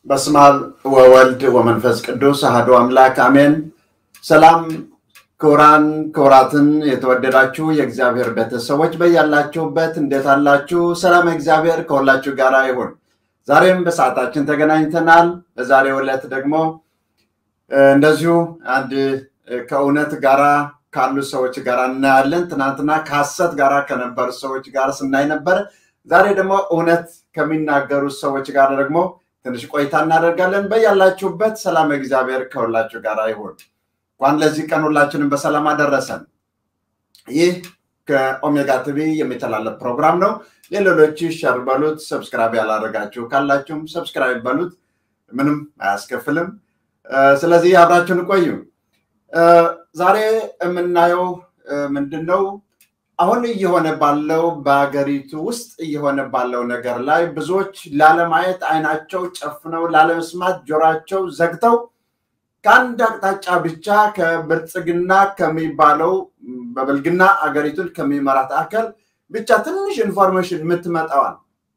በስመ አብ ወወልድ ወመንፈስ ቅዱስ አሐዱ አምላክ አሜን። ሰላም ክቡራን ክቡራትን የተወደዳችሁ የእግዚአብሔር ቤተሰቦች በያላችሁበት እንዴት አላችሁ? ሰላም እግዚአብሔር ከሁላችሁ ጋር ይሁን። ዛሬም በሰዓታችን ተገናኝተናል። በዛሬው ዕለት ደግሞ እንደዚሁ አንድ ከእውነት ጋራ ካሉ ሰዎች ጋር እናያለን። ትናንትና ከሐሰት ጋር ከነበሩ ሰዎች ጋር ስናይ ነበር። ዛሬ ደግሞ እውነት ከሚናገሩ ሰዎች ጋር ደግሞ ትንሽ ቆይታ እናደርጋለን። በያላችሁበት ሰላም እግዚአብሔር ከሁላችሁ ጋር ይሁን። እንኳን ለዚህ ቀን ሁላችንም በሰላም አደረሰን። ይህ ከኦሜጋ ቲቪ የሚተላለፍ ፕሮግራም ነው። ለሌሎች ሸር በሉት። ሰብስክራይብ ያላደረጋችሁ ካላችሁም ሰብስክራይብ በሉት፣ ምንም አያስከፍልም። ስለዚህ አብራችሁን ቆዩ። ዛሬ የምናየው ምንድን ነው? አሁን እየሆነ ባለው በሀገሪቱ ውስጥ እየሆነ ባለው ነገር ላይ ብዙዎች ላለማየት አይናቸው ጨፍነው ላለመስማት ጆሯቸው ዘግተው ከአንድ አቅጣጫ ብቻ ከብልጽግና ከሚባለው በብልግና አገሪቱን ከሚመራት አካል ብቻ ትንሽ ኢንፎርሜሽን የምትመጣዋል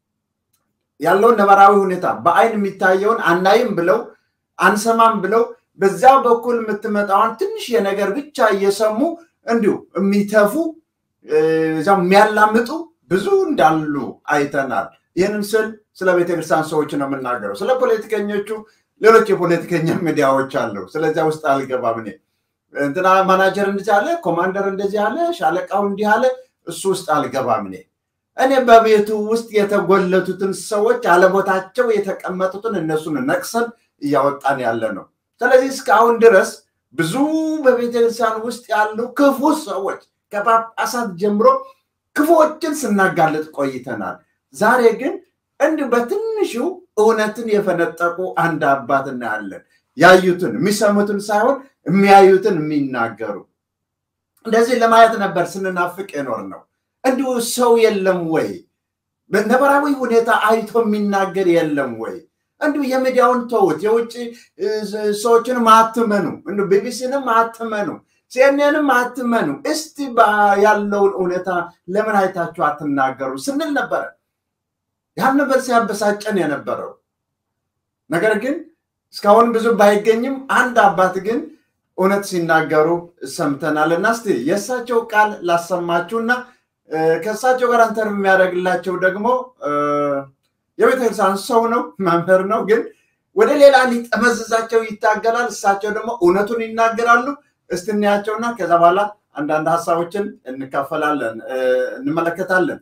ያለውን ነባራዊ ሁኔታ በአይን የሚታየውን አናይም ብለው አንሰማም ብለው በዚያ በኩል የምትመጣዋን ትንሽ የነገር ብቻ እየሰሙ እንዲሁ የሚተፉ እዚያም የሚያላምጡ ብዙ እንዳሉ አይተናል። ይህንን ስል ስለ ቤተክርስቲያን ሰዎች ነው የምናገረው። ስለ ፖለቲከኞቹ ሌሎች የፖለቲከኛ ሚዲያዎች አሉ። ስለዚያ ውስጥ አልገባም እኔ። እንትና ማናጀር እንደዚህ አለ፣ ኮማንደር እንደዚህ አለ፣ ሻለቃው እንዲህ አለ፣ እሱ ውስጥ አልገባም እኔ። እኔ በቤቱ ውስጥ የተጎለቱትን ሰዎች አለቦታቸው የተቀመጡትን እነሱን ነቅሰን እያወጣን ያለ ነው። ስለዚህ እስካሁን ድረስ ብዙ በቤተክርስቲያን ውስጥ ያሉ ክፉ ሰዎች ከጳጳሳት ጀምሮ ክፉዎችን ስናጋለጥ ቆይተናል። ዛሬ ግን እንዲሁ በትንሹ እውነትን የፈነጠቁ አንድ አባት እናያለን። ያዩትን የሚሰሙትን ሳይሆን የሚያዩትን የሚናገሩ እንደዚህ ለማየት ነበር ስንናፍቅ የኖር ነው። እንዲሁ ሰው የለም ወይ? በነበራዊ ሁኔታ አይቶ የሚናገር የለም ወይ? እንዲሁ የሚዲያውን ተውት። የውጭ ሰዎችንም አትመኑ፣ እንዲሁ ቢቢሲንም አትመኑ፣ ሲኤንኤንም አትመኑ። እስቲ ያለውን እውነታ ለምን አይታችሁ አትናገሩ ስንል ነበረ። ያን ነበር ሲያበሳጨን የነበረው። ነገር ግን እስካሁን ብዙ ባይገኝም አንድ አባት ግን እውነት ሲናገሩ ሰምተናል እና እስቲ የእሳቸው ቃል ላሰማችሁና ከእሳቸው ጋር አንተር የሚያደርግላቸው ደግሞ የቤተክርስቲያን ሰው ነው፣ መምህር ነው። ግን ወደ ሌላ ሊጠመዝዛቸው ይታገላል። እሳቸው ደግሞ እውነቱን ይናገራሉ። እስቲ እንያቸውና ከዛ በኋላ አንዳንድ ሀሳቦችን እንካፈላለን፣ እንመለከታለን።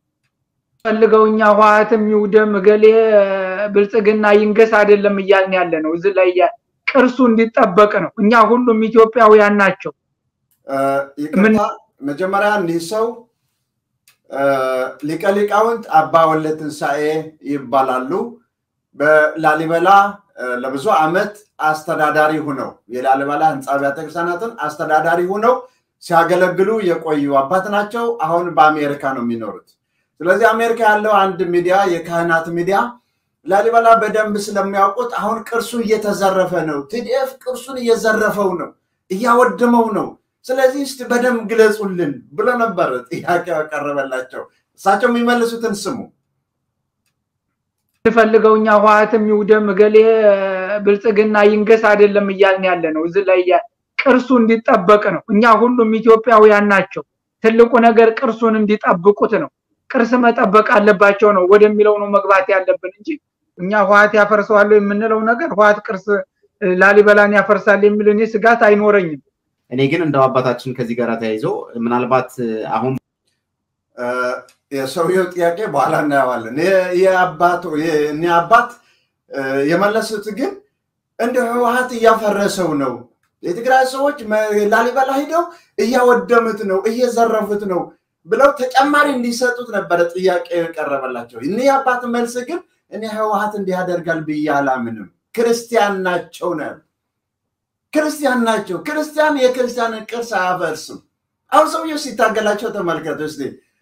ፈልገው እኛ ህወሓትም ይውደም እገሌ ብልጽግና ይንገስ አይደለም እያልን ያለ ነው። እዚህ ላይ ቅርሱ እንዲጠበቅ ነው። እኛ ሁሉም ኢትዮጵያውያን ናቸው። ይቅርታ፣ መጀመሪያ እኒህ ሰው ሊቀ ሊቃውንት አባ ወልደ ትንሣኤ ይባላሉ። በላሊበላ ለብዙ ዓመት አስተዳዳሪ ሁነው የላሊበላ ህንፃ አብያተ ክርስቲያናትን አስተዳዳሪ ሁነው ሲያገለግሉ የቆዩ አባት ናቸው። አሁን በአሜሪካ ነው የሚኖሩት። ስለዚህ አሜሪካ ያለው አንድ ሚዲያ የካህናት ሚዲያ ላሊበላ በደንብ ስለሚያውቁት አሁን ቅርሱ እየተዘረፈ ነው፣ ቲዲኤፍ ቅርሱን እየዘረፈው ነው፣ እያወደመው ነው። ስለዚህ እስቲ በደንብ ግለጹልን ብሎ ነበር ጥያቄ ያቀረበላቸው። እሳቸው የሚመልሱትን ስሙ። ፈልገው እኛ ህወሓትም ይውደም እገሌ ብልጽግና ይንገስ አይደለም እያልን ያለ ነው። እዚህ ላይ ቅርሱ እንዲጠበቅ ነው። እኛ ሁሉም ኢትዮጵያውያን ናቸው። ትልቁ ነገር ቅርሱን እንዲጠብቁት ነው። ቅርስ መጠበቅ አለባቸው ነው ወደሚለው ነው መግባት ያለብን እንጂ እኛ ህወሓት ያፈርሰዋል የምንለው ነገር ህወሓት ቅርስ ላሊበላን ያፈርሳል የሚል እኔ ስጋት አይኖረኝም። እኔ ግን እንደው አባታችን ከዚህ ጋር ተያይዞ ምናልባት አሁን የሰውየው ጥያቄ በኋላ እናየዋለን። እኔ አባት የመለሱት ግን እንደ ህወሓት እያፈረሰው ነው፣ የትግራይ ሰዎች ላሊበላ ሂደው እያወደሙት ነው፣ እየዘረፉት ነው ብለው ተጨማሪ እንዲሰጡት ነበረ ጥያቄ የቀረበላቸው። እኒህ አባት መልስ ግን እኔ ህወሓት እንዲህ ያደርጋል ብዬ አላምንም፣ ክርስቲያን ናቸው ነው ክርስቲያን ናቸው። ክርስቲያን የክርስቲያንን ቅርስ አያፈርስም። አሁን ሰውየው ሲታገላቸው ተመልከቱ እስኪ።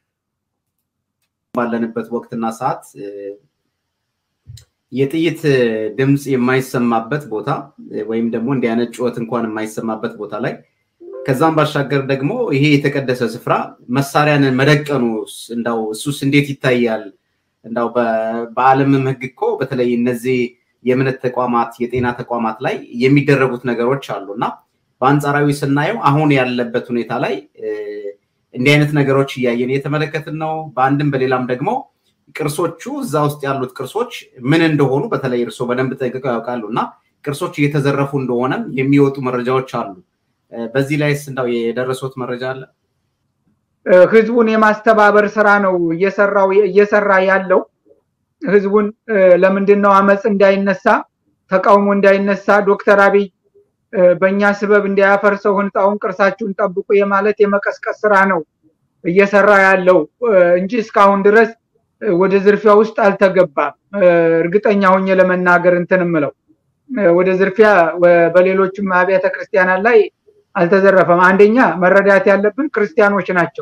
ባለንበት ወቅትና ሰዓት የጥይት ድምፅ የማይሰማበት ቦታ ወይም ደግሞ እንዲህ አይነት ጩኸት እንኳን የማይሰማበት ቦታ ላይ ከዛም ባሻገር ደግሞ ይሄ የተቀደሰ ስፍራ መሳሪያን መደቀኑ እንዳው እሱስ እንዴት ይታያል? እንዳው በዓለምም ህግ እኮ በተለይ እነዚህ የእምነት ተቋማት፣ የጤና ተቋማት ላይ የሚደረጉት ነገሮች አሉ እና በአንጻራዊ ስናየው አሁን ያለበት ሁኔታ ላይ እንዲህ አይነት ነገሮች እያየን እየተመለከትን ነው። በአንድም በሌላም ደግሞ ቅርሶቹ እዛ ውስጥ ያሉት ቅርሶች ምን እንደሆኑ በተለይ እርስዎ በደንብ ጠንቅቀው ያውቃሉ እና ቅርሶች እየተዘረፉ እንደሆነም የሚወጡ መረጃዎች አሉ። በዚህ ላይስ እንዳው የደረሱት መረጃ አለ? ህዝቡን የማስተባበር ስራ ነው እየሰራው እየሰራ ያለው። ህዝቡን ለምንድን ነው አመፅ እንዳይነሳ ተቃውሞ እንዳይነሳ ዶክተር አብይ በእኛ ስበብ እንዳያፈርሰው ህንፃውን ቅርሳችሁን ጠብቁ የማለት የመቀስቀስ ስራ ነው እየሰራ ያለው እንጂ እስካሁን ድረስ ወደ ዝርፊያ ውስጥ አልተገባም። እርግጠኛ ሆኜ ለመናገር እንትን ምለው ወደ ዝርፊያ በሌሎችም አብያተ ክርስቲያናት ላይ አልተዘረፈም። አንደኛ መረዳት ያለብን ክርስቲያኖች ናቸው።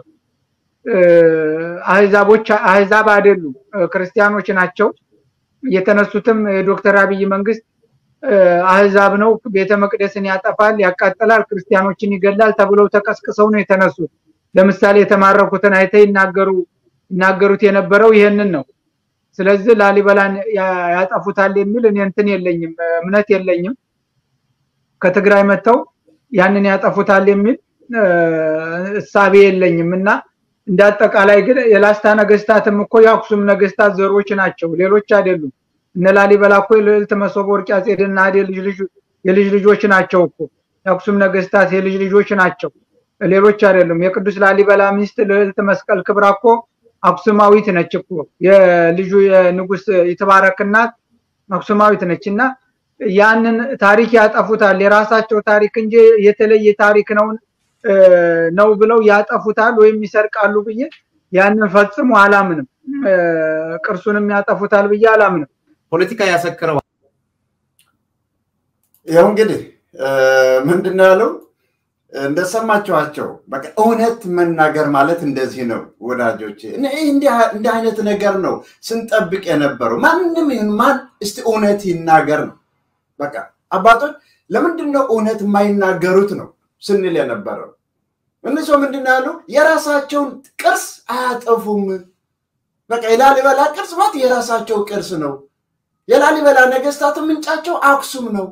አህዛቦች አህዛብ አይደሉም፣ ክርስቲያኖች ናቸው። የተነሱትም የዶክተር አብይ መንግስት አህዛብ ነው፣ ቤተ መቅደስን ያጠፋል፣ ያቃጥላል፣ ክርስቲያኖችን ይገላል ተብለው ተቀስቅሰው ነው የተነሱት። ለምሳሌ የተማረኩትን አይተ ይናገሩ ይናገሩት የነበረው ይሄንን ነው። ስለዚህ ላሊበላን ያጠፉታል የሚል እኔ እንትን የለኝም፣ እምነት የለኝም። ከትግራይ መጥተው ያንን ያጠፉታል የሚል እሳቤ የለኝም እና እንደ አጠቃላይ ግን የላስታ ነገስታትም እኮ የአክሱም ነገስታት ዘሮች ናቸው፣ ሌሎች አይደሉም። እነ ላሊበላ እኮ የልዕልት መሶበ ወርቅ አፄ ድናዴ የልጅ ልጆች ናቸው እኮ የአክሱም ነገስታት የልጅ ልጆች ናቸው፣ ሌሎች አይደሉም። የቅዱስ ላሊበላ ሚስት ልዕልት መስቀል ክብራ እኮ አክሱማዊት ነች እኮ የልጁ የንጉስ ይትባረክ እናት አክሱማዊት ነች እና ያንን ታሪክ ያጠፉታል። የራሳቸው ታሪክ እንጂ የተለየ ታሪክ ነው ነው ብለው ያጠፉታል ወይም ይሰርቃሉ ብዬ ያንን ፈጽሞ አላምንም። ቅርሱንም ያጠፉታል ብዬ አላምንም። ፖለቲካ ያሰክረዋል። ይኸው እንግዲህ ምንድን ነው ያለው? እንደሰማችኋቸው በቃ እውነት መናገር ማለት እንደዚህ ነው ወዳጆች። እንዲህ አይነት ነገር ነው ስንጠብቅ የነበረው። ማንም ይሁን ማን እስቲ እውነት ይናገር ነው በቃ አባቶች ለምንድን ነው እውነት የማይናገሩት ነው ስንል የነበረው። እነሱ ምንድን ነው ያሉ? የራሳቸውን ቅርስ አያጠፉም። በቃ የላሊበላ ቅርስ ማለት የራሳቸው ቅርስ ነው። የላሊበላ ነገስታት ምንጫቸው አክሱም ነው።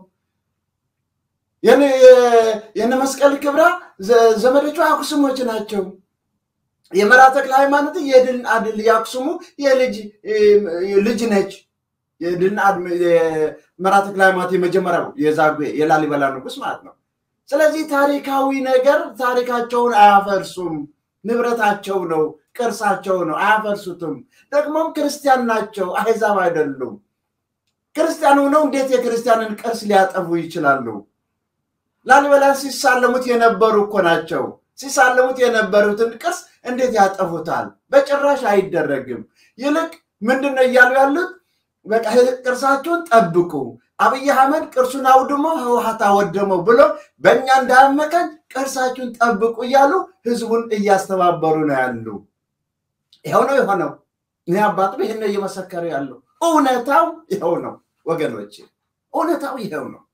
የነ መስቀል ክብራ ዘመዶቹ አክሱሞች ናቸው። የመራ ተክለ ሃይማኖት የድል አድል የአክሱሙ የልጅ ልጅ ነች። የድል መራ ተክለ ሃይማኖት የመጀመሪያው የዛጉዌ የላሊበላ ንጉስ ማለት ነው። ስለዚህ ታሪካዊ ነገር ታሪካቸውን አያፈርሱም። ንብረታቸው ነው፣ ቅርሳቸው ነው፣ አያፈርሱትም። ደግሞም ክርስቲያን ናቸው፣ አህዛብ አይደሉም። ክርስቲያን ሆነው እንዴት የክርስቲያንን ቅርስ ሊያጠፉ ይችላሉ? ላሊበላን ሲሳለሙት የነበሩ እኮ ናቸው። ሲሳለሙት የነበሩትን ቅርስ እንዴት ያጠፉታል? በጭራሽ አይደረግም። ይልቅ ምንድን ነው እያሉ ያሉት? በቃ ቅርሳችሁን ጠብቁ፣ አብይ አህመድ ቅርሱን አውድሞ ህወሓት አወደመው ብሎ በእኛ እንዳያመቀን ቅርሳችሁን ጠብቁ እያሉ ህዝቡን እያስተባበሩ ነው ያሉ። ይኸው ነው የሆነው። እኔ አባቱ ይህን ነው እየመሰከረ ያለው። እውነታው ይኸው ነው ወገኖች፣ እውነታው ይኸው ነው።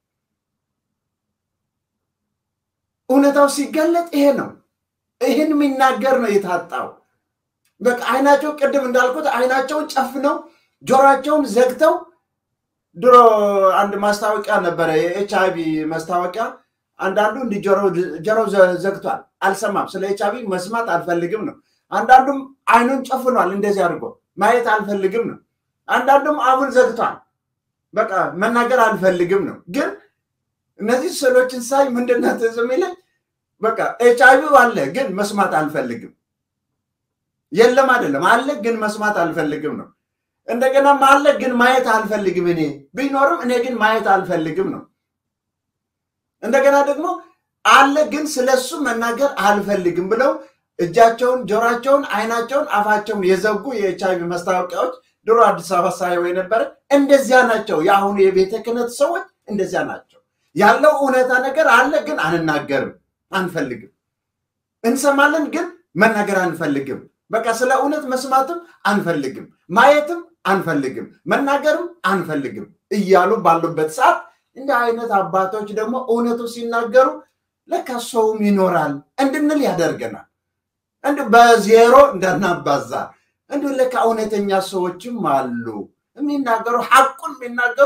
እውነታው ሲገለጥ ይሄ ነው። ይህን የሚናገር ነው የታጣው። በቃ አይናቸው ቅድም እንዳልኩት አይናቸውን ጨፍነው ጆሯቸውን ዘግተው ድሮ አንድ ማስታወቂያ ነበረ፣ የኤች አይቪ ማስታወቂያ። አንዳንዱ እንዲህ ጆሮ ዘግቷል፣ አልሰማም። ስለ ኤች አይቪ መስማት አልፈልግም ነው። አንዳንዱም አይኑን ጨፍኗል፣ እንደዚህ አድርጎ ማየት አልፈልግም ነው። አንዳንዱም አፉን ዘግቷል፣ በቃ መናገር አልፈልግም ነው። ግን እነዚህ ስዕሎችን ሳይ ምንድን ነው ትዝ የሚለኝ በቃ ኤች አይቪ አለ፣ ግን መስማት አልፈልግም። የለም አይደለም፣ አለ፣ ግን መስማት አልፈልግም ነው። እንደገና አለ ግን ማየት አልፈልግም። እኔ ቢኖርም እኔ ግን ማየት አልፈልግም ነው። እንደገና ደግሞ አለ ግን ስለሱ መናገር አልፈልግም ብለው እጃቸውን፣ ጆሯቸውን፣ አይናቸውን፣ አፋቸውን የዘጉ የኤች አይቪ ማስታወቂያዎች ድሮ አዲስ አበባ ሳየው የነበረ እንደዚያ ናቸው። የአሁኑ የቤተ ክህነት ሰዎች እንደዚያ ናቸው። ያለው እውነታ ነገር አለ ግን አንናገርም፣ አንፈልግም። እንሰማለን ግን መናገር አንፈልግም። በቃ ስለ እውነት መስማትም አንፈልግም፣ ማየትም አንፈልግም፣ መናገርም አንፈልግም እያሉ ባሉበት ሰዓት እንዲህ አይነት አባቶች ደግሞ እውነቱ ሲናገሩ ለካ ሰውም ይኖራል እንድንል ያደርገናል። እንዲ በዜሮ እንዳናባዛ እንዲሁ ለካ እውነተኛ ሰዎችም አሉ የሚናገሩ ሐቁን የሚናገሩ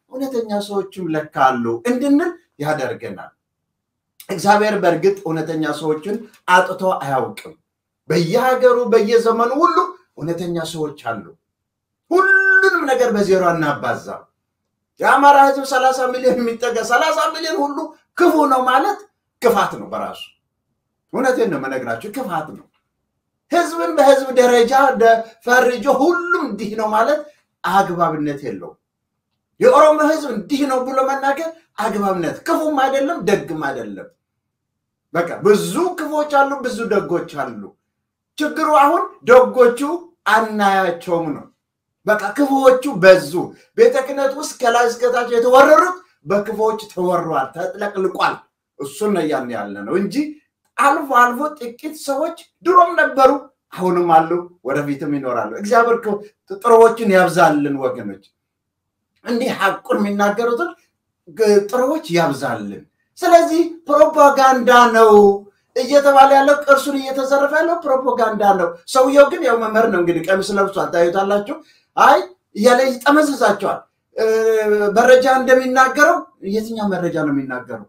እውነተኛ ሰዎችም ለካ አሉ እንድንል ያደርገናል። እግዚአብሔር በእርግጥ እውነተኛ ሰዎችን አጥቶ አያውቅም። በየሀገሩ በየዘመኑ ሁሉ እውነተኛ ሰዎች አሉ። ሁሉንም ነገር በዜሮ አናባዛም። የአማራ ህዝብ ሰላሳ ሚሊዮን የሚጠጋ ሰላሳ ሚሊዮን ሁሉ ክፉ ነው ማለት ክፋት ነው በራሱ። እውነቴን ነው የምነግራችሁ፣ ክፋት ነው። ህዝብን በህዝብ ደረጃ ፈርጆ ሁሉም እንዲህ ነው ማለት አግባብነት የለውም። የኦሮሞ ህዝብ እንዲህ ነው ብሎ መናገር አግባብነት ክፉም አይደለም ደግም አይደለም። በቃ ብዙ ክፎች አሉ፣ ብዙ ደጎች አሉ። ችግሩ አሁን ደጎቹ አናያቸውም ነው። በቃ ክፉዎቹ በዙ። ቤተ ክህነት ውስጥ ከላይ እስከታች የተወረሩት በክፉዎች ተወሯል፣ ተጥለቅልቋል። እሱን ነው እያልን ያለ ነው እንጂ አልፎ አልፎ ጥቂት ሰዎች ድሮም ነበሩ፣ አሁንም አሉ፣ ወደፊትም ይኖራሉ። እግዚአብሔር ጥሩዎችን ያብዛልን ወገኖች። እንዲህ ሐቁን የሚናገሩትን ጥሩዎች ያብዛልን። ስለዚህ ፕሮፓጋንዳ ነው እየተባለ ያለው ቅርሱን እየተዘረፈ ያለው ፕሮፓጋንዳ ነው። ሰውየው ግን ያው መምህር ነው እንግዲህ ቀሚስ ለብሷል፣ ታዩታላችሁ። አይ እያለ ይጠመዝዛቸዋል። መረጃ እንደሚናገረው የትኛው መረጃ ነው የሚናገረው?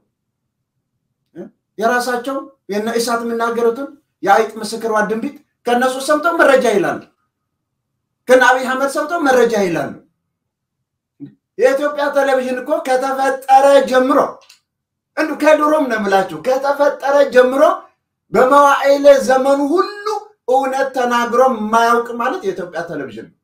የራሳቸው የነ እሳት የሚናገሩትን የአይጥ ምስክሯ ድንቢት ከእነሱ ሰምተው መረጃ ይላሉ። ከነ አብይ አህመድ ሰምተው መረጃ ይላሉ። የኢትዮጵያ ቴሌቪዥን እኮ ከተፈጠረ ጀምሮ እንዱ ከድሮም ነው የምላችሁ ከተፈጠረ ጀምሮ በመዋዕለ ዘመኑ ሁሉ እውነት ተናግሮ የማያውቅ ማለት የኢትዮጵያ ቴሌቪዥን ነው።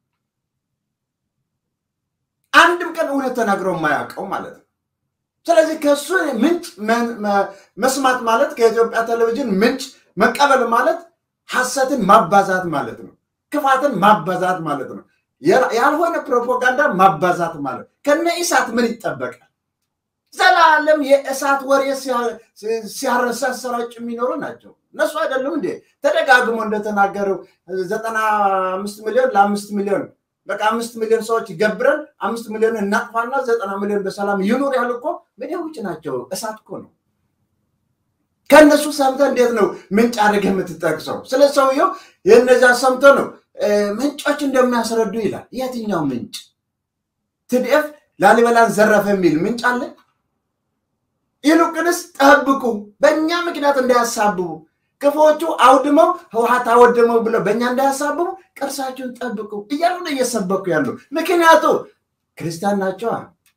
አንድም ቀን እውነት ተናግሮ የማያውቀው ማለት ነው። ስለዚህ ከእሱ ምንጭ መስማት ማለት ከኢትዮጵያ ቴሌቪዥን ምንጭ መቀበል ማለት ሐሰትን ማባዛት ማለት ነው። ክፋትን ማባዛት ማለት ነው። ያልሆነ ፕሮፓጋንዳ ማባዛት ማለት ከነ ኢሳት ምን ይጠበቃል? ዘላለም የእሳት ወሬ ሲያሰራጭ የሚኖሩ ናቸው። እነሱ አይደሉም እንዴ? ተደጋግሞ እንደተናገረው ዘጠና አምስት ሚሊዮን ለአምስት ሚሊዮን በቃ አምስት ሚሊዮን ሰዎች ገብረን አምስት ሚሊዮን እናጥፋና ዘጠና ሚሊዮን በሰላም ይኑር ያሉ እኮ ሚዲያዎች ናቸው። እሳት እኮ ነው። ከእነሱ ሰምተ እንዴት ነው ምንጭ አድርገህ የምትጠቅሰው? ስለ ሰውየው የእነዚያ ሰምቶ ነው ምንጮች እንደሚያስረዱ ይላል። የትኛው ምንጭ? ትድኤፍ ላሊበላን ዘረፈ የሚል ምንጭ አለ? ይልቁንስ ጠብቁ፣ በእኛ ምክንያት እንዳያሳብቡ፣ ክፉዎቹ አውድመው ህወሓት አወድመው ብለው በእኛ እንዳያሳብቡ ቅርሳችሁን ጠብቁ እያሉ ነው እየሰበኩ ያሉ። ምክንያቱ ክርስቲያን ናቸዋ።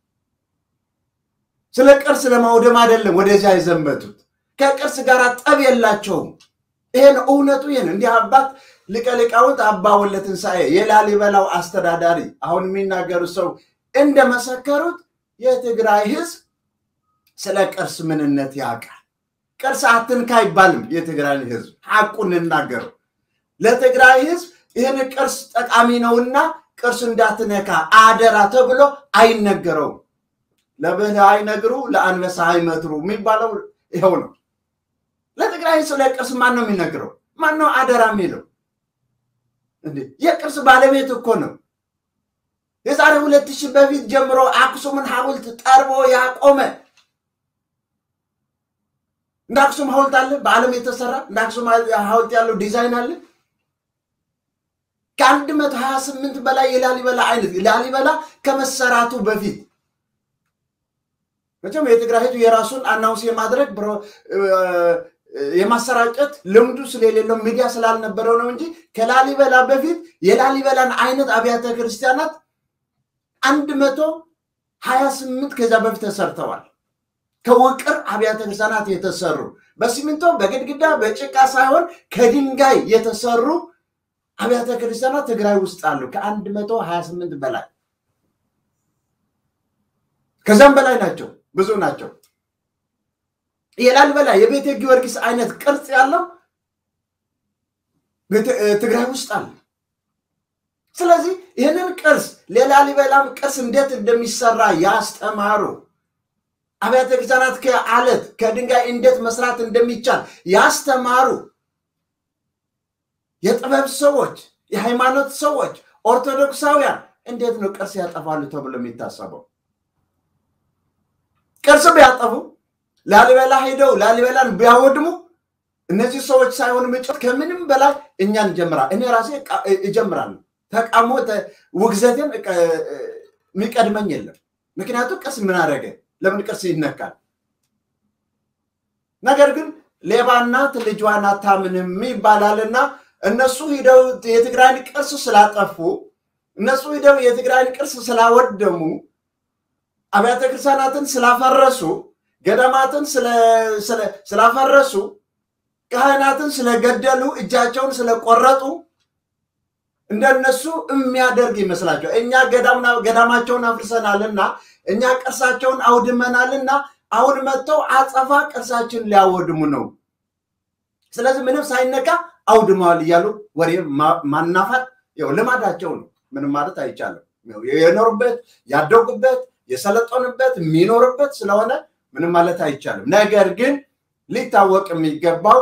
ስለ ቅርስ ለማውደም አይደለም ወደዚያ የዘመቱት። ከቅርስ ጋር ጠብ የላቸውም። ይሄን እውነቱ ይህን እንዲህ አባት ሊቀ ሊቃውንት አባ ወልደ ትንሣኤ የላሊበላው አስተዳዳሪ አሁን የሚናገሩ ሰው እንደመሰከሩት የትግራይ ህዝብ ስለ ቅርስ ምንነት ያውቃል። ቅርስ አትንካ አይባልም። የትግራይ ህዝብ ሐቁን እንናገረው። ለትግራይ ህዝብ ይህን ቅርስ ጠቃሚ ነውና ቅርስ እንዳትነካ አደራ ተብሎ አይነገረውም። ለብልህ አይነግሩ ለአንበሳ አይመትሩ የሚባለው ይኸው ነው። ለትግራይ ስለ ቅርስ ማን ነው የሚነግረው? ማን ነው አደራ የሚለው? የቅርስ ባለቤት እኮ ነው። የዛሬ ሁለት ሺህ በፊት ጀምሮ አክሱምን ሐውልት ጠርቦ ያቆመ እንደ አክሱም ሐውልት አለ በዓለም የተሰራ እንደ አክሱም ሐውልት ያለው ዲዛይን አለ። ከአንድ መቶ ሀያ ስምንት በላይ የላሊበላ አይነት ላሊበላ ከመሰራቱ በፊት መቼም የትግራይ ህዝብ የራሱን አናውንስ የማድረግ የማሰራጨት ልምዱ ስለሌለው ሚዲያ ስላልነበረው ነው እንጂ ከላሊበላ በፊት የላሊበላን አይነት አብያተ ክርስቲያናት አንድ መቶ ሀያ ስምንት ከዚያ በፊት ተሰርተዋል። ከውቅር አብያተ ክርስቲያናት የተሰሩ በሲሚንቶ በግድግዳ በጭቃ ሳይሆን ከድንጋይ የተሰሩ አብያተ ክርስቲያናት ትግራይ ውስጥ አሉ። ከአንድ መቶ ሀያ ስምንት በላይ ከዚያም በላይ ናቸው፣ ብዙ ናቸው። የላሊበላ የቤተ ጊዮርጊስ አይነት ቅርጽ ያለው ትግራይ ውስጥ አለ። ስለዚህ ይህንን ቅርስ ለላሊበላም ቅርስ እንዴት እንደሚሰራ ያስተማሩ አብያተ ክርስቲያናት ከአለት ከድንጋይ እንዴት መስራት እንደሚቻል ያስተማሩ የጥበብ ሰዎች፣ የሃይማኖት ሰዎች፣ ኦርቶዶክሳውያን እንዴት ነው ቅርስ ያጠፋሉ ተብሎ የሚታሰበው? ቅርስ ቢያጠፉ ላሊበላ ሄደው ላሊበላን ቢያወድሙ እነዚህ ሰዎች ሳይሆኑ ምጮት ከምንም በላይ እኛ እንጀምራል። እኔ ራሴ እጀምራለሁ። ተቃውሞ ውግዘቴን የሚቀድመኝ የለም። ምክንያቱም ቅርስ ምን አደረገ? ለምን ቅርስ ይነካል? ነገር ግን ሌባ እናት ልጇን አታምንም ይባላልና እነሱ ሂደው የትግራይን ቅርስ ስላጠፉ እነሱ ሂደው የትግራይን ቅርስ ስላወደሙ አብያተ ክርስቲያናትን ስላፈረሱ ገዳማትን ስላፈረሱ ካህናትን ስለገደሉ እጃቸውን ስለቆረጡ እንደነሱ የሚያደርግ ይመስላቸው። እኛ ገዳማቸውን አፍርሰናልና እኛ ቅርሳቸውን አውድመናልና አሁን መጥተው አጸፋ ቅርሳችን ሊያወድሙ ነው። ስለዚህ ምንም ሳይነካ አውድመዋል እያሉ ወሬ ማናፋት ያው ልማዳቸው ነው። ምንም ማለት አይቻልም። የኖሩበት ያደጉበት የሰለጠኑበት የሚኖርበት ስለሆነ ምንም ማለት አይቻልም። ነገር ግን ሊታወቅ የሚገባው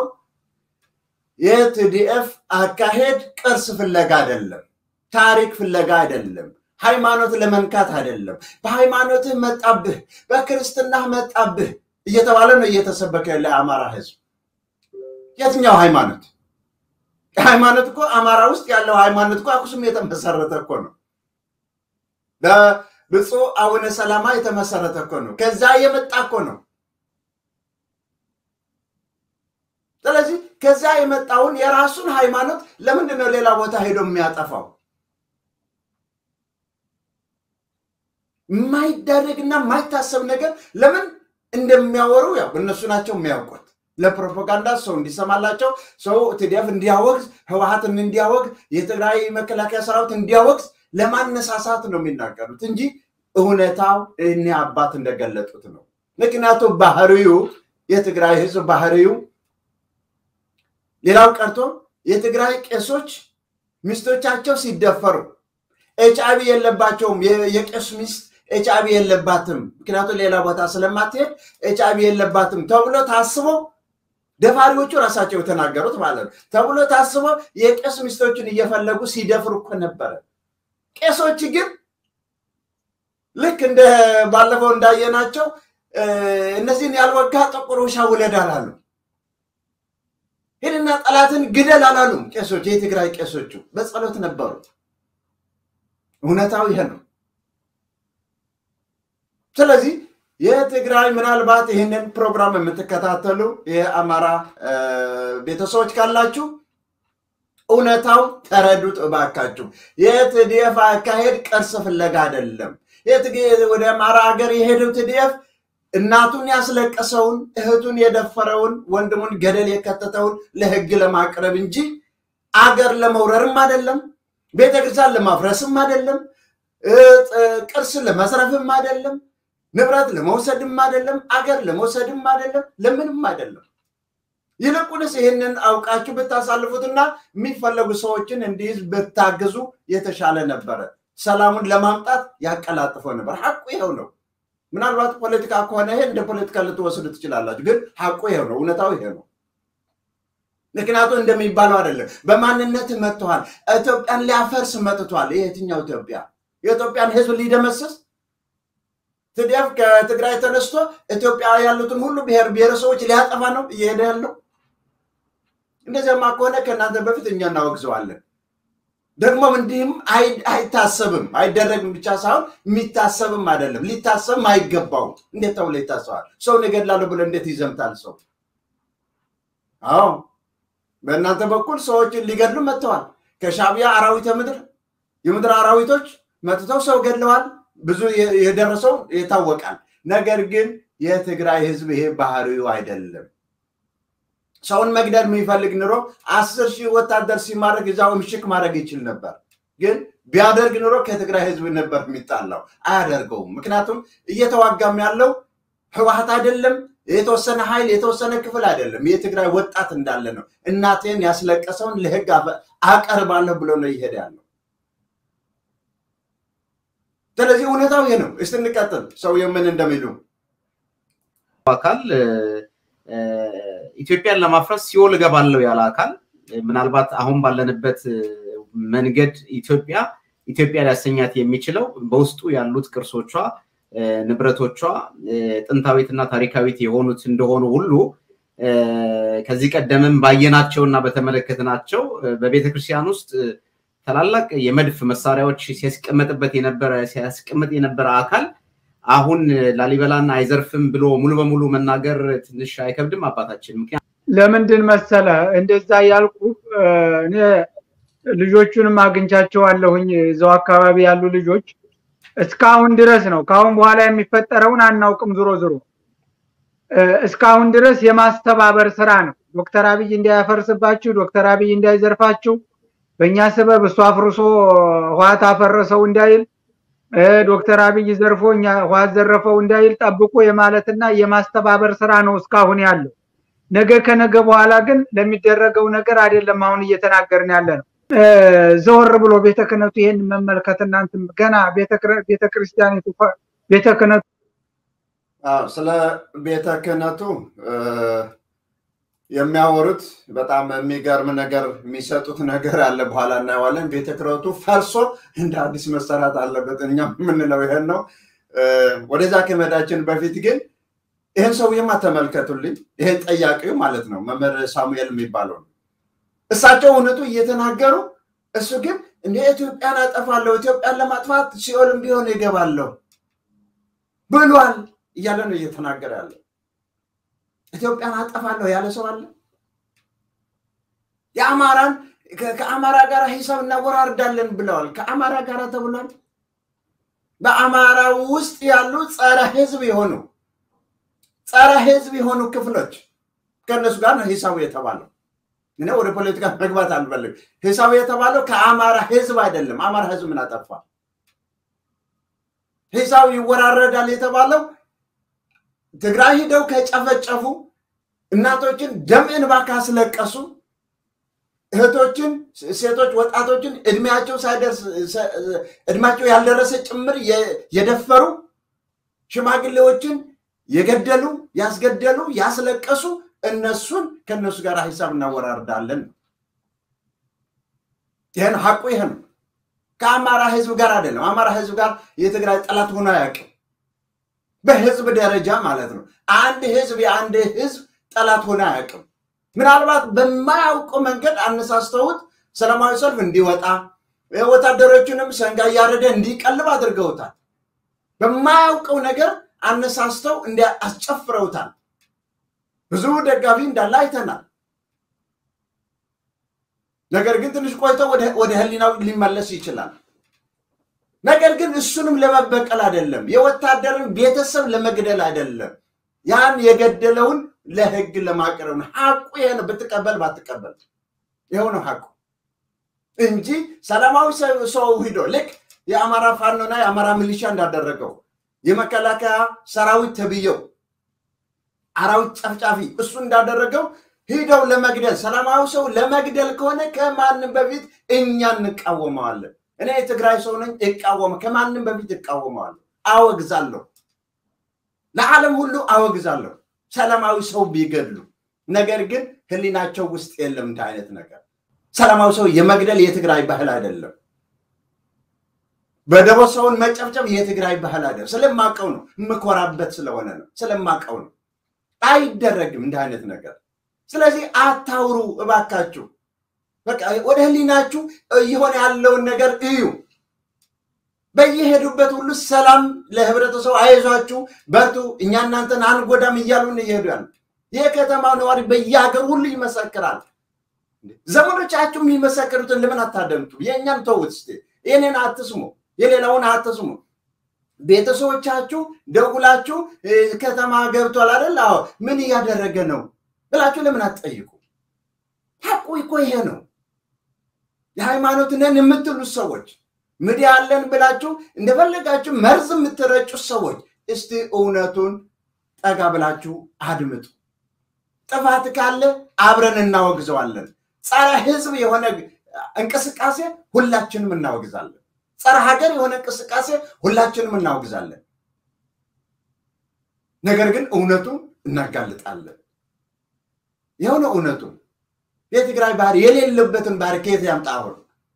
የቲዲኤፍ አካሄድ ቅርስ ፍለጋ አይደለም፣ ታሪክ ፍለጋ አይደለም፣ ሃይማኖት ለመንካት አይደለም። በሃይማኖትህ መጣብህ፣ በክርስትናህ መጣብህ እየተባለ ነው እየተሰበከ ያለ አማራ ህዝብ። የትኛው ሃይማኖት? ሃይማኖት እኮ አማራ ውስጥ ያለው ሃይማኖት እኮ አክሱም የተመሰረተ እኮ ነው። በብፁዕ አቡነ ሰላማ የተመሰረተ እኮ ነው። ከዛ የመጣ እኮ ነው። ስለዚህ ከዛ የመጣውን የራሱን ሃይማኖት ለምንድን ነው ሌላ ቦታ ሄዶ የሚያጠፋው? የማይደረግና የማይታሰብ ነገር ለምን እንደሚያወሩ ያው እነሱ ናቸው የሚያውቁት። ለፕሮፓጋንዳ ሰው እንዲሰማላቸው ሰው ቲዲኤፍ እንዲያወግዝ፣ ህወሀትን እንዲያወግዝ፣ የትግራይ መከላከያ ሰራዊት እንዲያወግዝ ለማነሳሳት ነው የሚናገሩት እንጂ እውነታው እኔ አባት እንደገለጡት ነው። ምክንያቱም ባህሪው የትግራይ ህዝብ ባህሪው ሌላው ቀርቶ የትግራይ ቄሶች ሚስቶቻቸው ሲደፈሩ ኤች አይቪ የለባቸውም። የቄስ ሚስት ኤች አይቪ የለባትም፣ ምክንያቱም ሌላ ቦታ ስለማትሄድ ኤች አይቪ የለባትም ተብሎ ታስቦ ደፋሪዎቹ ራሳቸው የተናገሩት ማለት ነው ተብሎ ታስቦ የቄስ ሚስቶችን እየፈለጉ ሲደፍሩ እኮ ነበረ። ቄሶች ግን ልክ እንደ ባለፈው እንዳየናቸው እነዚህን ያልወጋ ጥቁር ውሻ ውለድ አላሉ። ሄድና ጠላትን ግደል አላሉም። ቄሶች የትግራይ ቄሶቹ በጸሎት ነበሩ። እውነታው ይሄ ነው። ስለዚህ የትግራይ ምናልባት ይህንን ፕሮግራም የምትከታተሉ የአማራ ቤተሰቦች ካላችሁ እውነታው ተረዱት እባካችሁ። የትዲኤፍ አካሄድ ቅርስ ፍለጋ አይደለም። ወደ አማራ ሀገር የሄደው ትዲኤፍ እናቱን ያስለቀሰውን እህቱን የደፈረውን ወንድሙን ገደል የከተተውን ለህግ ለማቅረብ እንጂ አገር ለመውረርም አይደለም፣ ቤተክርስቲያን ለማፍረስም አይደለም፣ ቅርስ ለመስረፍም አይደለም፣ ንብረት ለመውሰድም አይደለም፣ አገር ለመውሰድም አይደለም፣ ለምንም አይደለም። ይልቁንስ ይህንን አውቃችሁ ብታሳልፉትና የሚፈለጉ ሰዎችን እንዲይዝ ብታግዙ የተሻለ ነበረ። ሰላሙን ለማምጣት ያቀላጥፈው ነበር። ሐቁ ይኸው ነው። ምናልባት ፖለቲካ ከሆነ ይሄ እንደ ፖለቲካ ልትወስዱ ትችላላችሁ፣ ግን ሐቁ ይሄው ነው። እውነታው ይሄ ነው። ምክንያቱም እንደሚባለው አይደለም። በማንነት መጥተዋል። ኢትዮጵያን ሊያፈርስ መጥቷል። የትኛው ኢትዮጵያ? የኢትዮጵያን ህዝብ ሊደመስስ ትዲያፍ ከትግራይ ተነስቶ ኢትዮጵያ ያሉትን ሁሉ ብሔር ብሔረሰቦች ሊያጠፋ ነው እየሄደ ያለው። እንደዚያማ ከሆነ ከእናንተ በፊት እኛ እናወግዘዋለን። ደግሞም እንዲህም አይታሰብም፣ አይደረግም ብቻ ሳይሆን የሚታሰብም አይደለም፣ ሊታሰብም አይገባውም። እንዴት ተብሎ ይታሰባል? ሰውን እገድላለሁ ብሎ እንዴት ይዘምታል ሰው? አዎ በእናንተ በኩል ሰዎችን ሊገድሉ መጥተዋል። ከሻዕቢያ አራዊተ ምድር የምድር አራዊቶች መጥተው ሰው ገድለዋል። ብዙ የደረሰው ይታወቃል። ነገር ግን የትግራይ ህዝብ ይሄ ባህሪው አይደለም። ሰውን መግደል የሚፈልግ ኑሮ አስር ሺህ ወታደር ሲማድረግ እዛው ምሽክ ማድረግ ይችል ነበር። ግን ቢያደርግ ኑሮ ከትግራይ ህዝብ ነበር የሚጣላው። አያደርገውም። ምክንያቱም እየተዋጋም ያለው ህወሓት አይደለም፣ የተወሰነ ኃይል የተወሰነ ክፍል አይደለም። የትግራይ ወጣት እንዳለ ነው። እናቴን ያስለቀሰውን ለህግ አቀርባለሁ ብሎ ነው እየሄደ ያለው። ስለዚህ እውነታው ይሄ ነው። እስቲ እንቀጥል። ሰውየው ምን እንደሚሉ አካል ኢትዮጵያን ለማፍረስ ሲኦል እገባለሁ ያለ አካል ምናልባት አሁን ባለንበት መንገድ ኢትዮጵያ ኢትዮጵያ ሊያሰኛት የሚችለው በውስጡ ያሉት ቅርሶቿ፣ ንብረቶቿ ጥንታዊትና ታሪካዊት የሆኑት እንደሆኑ ሁሉ ከዚህ ቀደምም ባየናቸውና በተመለከትናቸው በቤተክርስቲያን ውስጥ ታላላቅ የመድፍ መሳሪያዎች ሲያስቀመጥበት የነበረ ሲያስቀምጥ የነበረ አካል አሁን ላሊበላን አይዘርፍም ብሎ ሙሉ በሙሉ መናገር ትንሽ አይከብድም አባታችን? ምክንያቱም ለምንድን መሰለ እንደዛ ያልኩ እኔ ልጆቹንም አግኝቻቸዋለሁኝ እዛው አካባቢ ያሉ ልጆች እስካሁን ድረስ ነው። ከአሁን በኋላ የሚፈጠረውን አናውቅም። ዞሮ ዞሮ እስካሁን ድረስ የማስተባበር ስራ ነው። ዶክተር አብይ እንዳያፈርስባችሁ፣ ዶክተር አብይ እንዳይዘርፋችሁ፣ በእኛ ሰበብ እሱ አፍርሶ ህዋት አፈረሰው እንዳይል፣ ዶክተር አብይ ዘርፎ እኛ ህዋት ዘረፈው እንዳይል ጠብቆ የማለትና የማስተባበር ስራ ነው እስካሁን ያለው። ነገ ከነገ በኋላ ግን ለሚደረገው ነገር አይደለም አሁን እየተናገርን ያለ ነው። ዘወር ብሎ ቤተ ክህነቱ ይሄን መመልከት እናንተ ገና ቤተ ክርስቲያኒቱ ቤተ ክህነቱ ስለ ቤተ ክህነቱ የሚያወሩት በጣም የሚገርም ነገር የሚሰጡት ነገር አለ። በኋላ እናየዋለን። ቤተ ክህነቱ ፈርሶ እንደ አዲስ መሰራት አለበት። እኛ የምንለው ይሄን ነው። ወደዛ ከመሄዳችን በፊት ግን ይህን ሰውዬማ ተመልከቱልኝ። ይሄን ጠያቂው ማለት ነው መምህር ሳሙኤል የሚባለው ነው። እሳቸው እውነቱ እየተናገሩ እሱ ግን እንደ ኢትዮጵያን አጠፋለሁ፣ ኢትዮጵያን ለማጥፋት ሲኦልም ቢሆን ይገባለሁ ብሏል እያለ ነው እየተናገረ ያለው። ኢትዮጵያን አጠፋለሁ ያለ ሰው አለ? የአማራን ከአማራ ጋር ሂሳብ እናወራርዳለን ብለዋል። ከአማራ ጋር ተብሏል። በአማራ ውስጥ ያሉ ጸረ ህዝብ የሆኑ ጸረ ህዝብ የሆኑ ክፍሎች ከእነሱ ጋር ነው ሂሳቡ የተባለው። እኔ ወደ ፖለቲካ መግባት አልፈልግም። ሂሳቡ የተባለው ከአማራ ህዝብ አይደለም። አማራ ህዝብ ምን አጠፋ? ሂሳቡ ይወራረዳል የተባለው ትግራይ ሂደው ከጨፈጨፉ እናቶችን ደም እንባ ካስለቀሱ እህቶችን፣ ሴቶች፣ ወጣቶችን እድሜያቸው ሳይደርስ እድሜያቸው ያልደረሰ ጭምር የደፈሩ ሽማግሌዎችን የገደሉ ያስገደሉ ያስለቀሱ እነሱን ከእነሱ ጋር ሂሳብ እናወራርዳለን። ይህን ሀቁ ይህ ነው። ከአማራ ህዝብ ጋር አይደለም። አማራ ህዝብ ጋር የትግራይ ጠላት ሆኖ አያውቅም። በህዝብ ደረጃ ማለት ነው። አንድ ህዝብ የአንድ ህዝብ ጠላት ሆኖ አያውቅም። ምናልባት በማያውቀው መንገድ አነሳስተውት ሰላማዊ ሰልፍ እንዲወጣ ወታደሮቹንም ሰንጋ እያረደ እንዲቀልብ አድርገውታል። በማያውቀው ነገር አነሳስተው አስጨፍረውታል። ብዙ ደጋፊ እንዳለ አይተናል። ነገር ግን ትንሽ ቆይቶ ወደ ህሊናው ሊመለስ ይችላል። ነገር ግን እሱንም ለመበቀል አይደለም፣ የወታደርን ቤተሰብ ለመግደል አይደለም፣ ያን የገደለውን ለህግ ለማቅረብ ነው። ሀቁ ይሄ ነው። ብትቀበል ባትቀበል ይኸው ነው ሀቁ እንጂ ሰላማዊ ሰው ሂዶ ልክ የአማራ ፋኖና የአማራ ሚሊሻ እንዳደረገው የመከላከያ ሰራዊት ተብየው አራዊት ጨፍጫፊ እሱ እንዳደረገው ሂደው ለመግደል ሰላማዊ ሰው ለመግደል ከሆነ ከማንም በፊት እኛ እንቃወመዋለን። እኔ የትግራይ ሰው ነኝ፣ እቃወመ ከማንም በፊት እቃወመዋለሁ፣ አወግዛለሁ፣ ለዓለም ሁሉ አወግዛለሁ ሰላማዊ ሰው ቢገድሉ። ነገር ግን ህሊናቸው ውስጥ የለም እንደ አይነት ነገር። ሰላማዊ ሰው የመግደል የትግራይ ባህል አይደለም። በደቦ ሰውን መጨፍጨፍ የትግራይ ባህል አይደለም። ስለማቀው ነው፣ የምኮራበት ስለሆነ ነው፣ ስለማቀው ነው። አይደረግም እንደ አይነት ነገር። ስለዚህ አታውሩ እባካችሁ። በቃ ወደ ህሊናችሁ እየሆነ ያለውን ነገር እዩ። በየሄዱበት ሁሉ ሰላም ለህብረተሰቡ፣ አይዟችሁ፣ በርቱ፣ እኛ እናንተን አንጎዳም እያሉን እየሄዱ ያሉ የከተማው ነዋሪ በየሀገር ሁሉ ይመሰክራል። ዘመዶቻችሁ የሚመሰክሩትን ለምን አታደምጡ? የእኛን ተውት እስኪ። የኔን አትስሙ፣ የሌላውን አትስሙ። ቤተሰቦቻችሁ ደውላችሁ ከተማ ገብቷል አይደል? አዎ፣ ምን እያደረገ ነው ብላችሁ ለምን አትጠይቁ? ሀቁ እኮ ይሄ ነው። የሃይማኖት ነን የምትሉት ሰዎች ሚዲያ አለን ብላችሁ እንደፈለጋችሁ መርዝ የምትረጩት ሰዎች እስቲ እውነቱን ጠጋ ብላችሁ አድምጡ። ጥፋት ካለ አብረን እናወግዘዋለን። ጸረ ህዝብ የሆነ እንቅስቃሴ ሁላችንም እናወግዛለን። ጸረ ሀገር የሆነ እንቅስቃሴ ሁላችንም እናወግዛለን። ነገር ግን እውነቱን እናጋልጣለን። የሆነ እውነቱ የትግራይ ባህር የሌለበትን ባህር ከየት ያምጣ? አሁን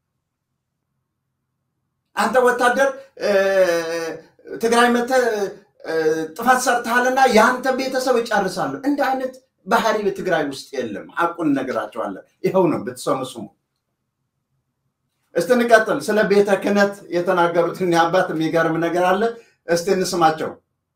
አንተ ወታደር ትግራይ መተህ ጥፋት ሰርተሃልና የአንተ ቤተሰብ እጨርሳለሁ። እንደ አይነት ባህሪ በትግራይ ውስጥ የለም። ሀቁን እነግራቸዋለን። ይኸው ነው፣ ብትሰሙ ስሙ። እስቲ እንቀጥል። ስለ ቤተ ክህነት የተናገሩትን አባት የሚገርም ነገር አለ። እስቲ እንስማቸው።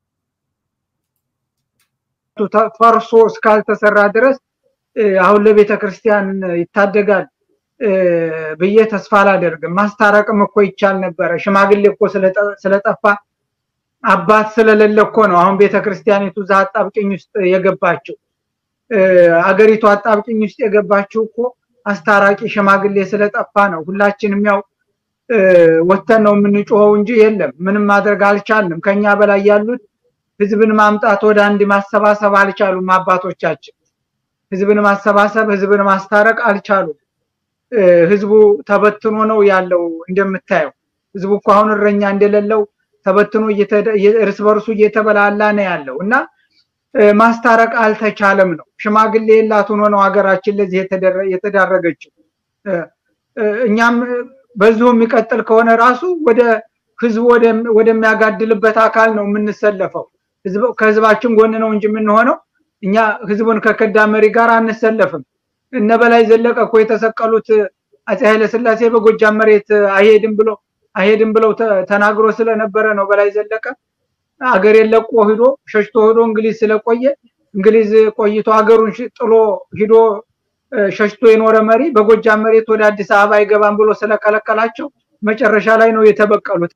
ፈርሶ እስካልተሰራ ድረስ አሁን ለቤተ ክርስቲያን ይታደጋል ብዬ ተስፋ አላደርግም። ማስታረቅም እኮ ይቻል ነበረ። ሽማግሌ እኮ ስለጠፋ አባት ስለሌለ እኮ ነው አሁን ቤተ ክርስቲያኒቱ እዛ አጣብቅኝ ውስጥ የገባችው። አገሪቱ አጣብቅኝ ውስጥ የገባችው እኮ አስታራቂ ሽማግሌ ስለጠፋ ነው። ሁላችንም ያው ወተን ነው የምንጮኸው እንጂ የለም ምንም ማድረግ አልቻልንም። ከኛ በላይ ያሉት ህዝብን ማምጣት ወደ አንድ ማሰባሰብ አልቻሉም። አባቶቻችን ህዝብን ማሰባሰብ፣ ህዝብን ማስታረቅ አልቻሉም። ህዝቡ ተበትኖ ነው ያለው። እንደምታየው ህዝቡ እኮ አሁን እረኛ እንደሌለው ተበትኖ እርስ በርሱ እየተበላላ ነው ያለው እና ማስታረቅ አልተቻለም ነው። ሽማግሌ የላት ሆኖ ነው ሀገራችን ለዚህ የተዳረገችው። እኛም በዚሁ የሚቀጥል ከሆነ ራሱ ወደ ህዝቡ ወደሚያጋድልበት አካል ነው የምንሰለፈው። ከህዝባችን ጎን ነው እንጂ የምንሆነው እኛ ህዝቡን ከከዳ መሪ ጋር አንሰለፍም። እነ በላይ ዘለቀ እኮ የተሰቀሉት አፄ ኃይለስላሴ በጎጃም መሬት አይሄድም ብሎ አይሄድም ብለው ተናግሮ ስለነበረ ነው። በላይ ዘለቀ አገሬን ለቆ ሂዶ ሸሽቶ ሂዶ እንግሊዝ ስለቆየ እንግሊዝ ቆይቶ ሀገሩን ጥሎ ሂዶ ሸሽቶ የኖረ መሪ በጎጃም መሬት ወደ አዲስ አበባ አይገባም ብሎ ስለከለከላቸው መጨረሻ ላይ ነው የተበቀሉት።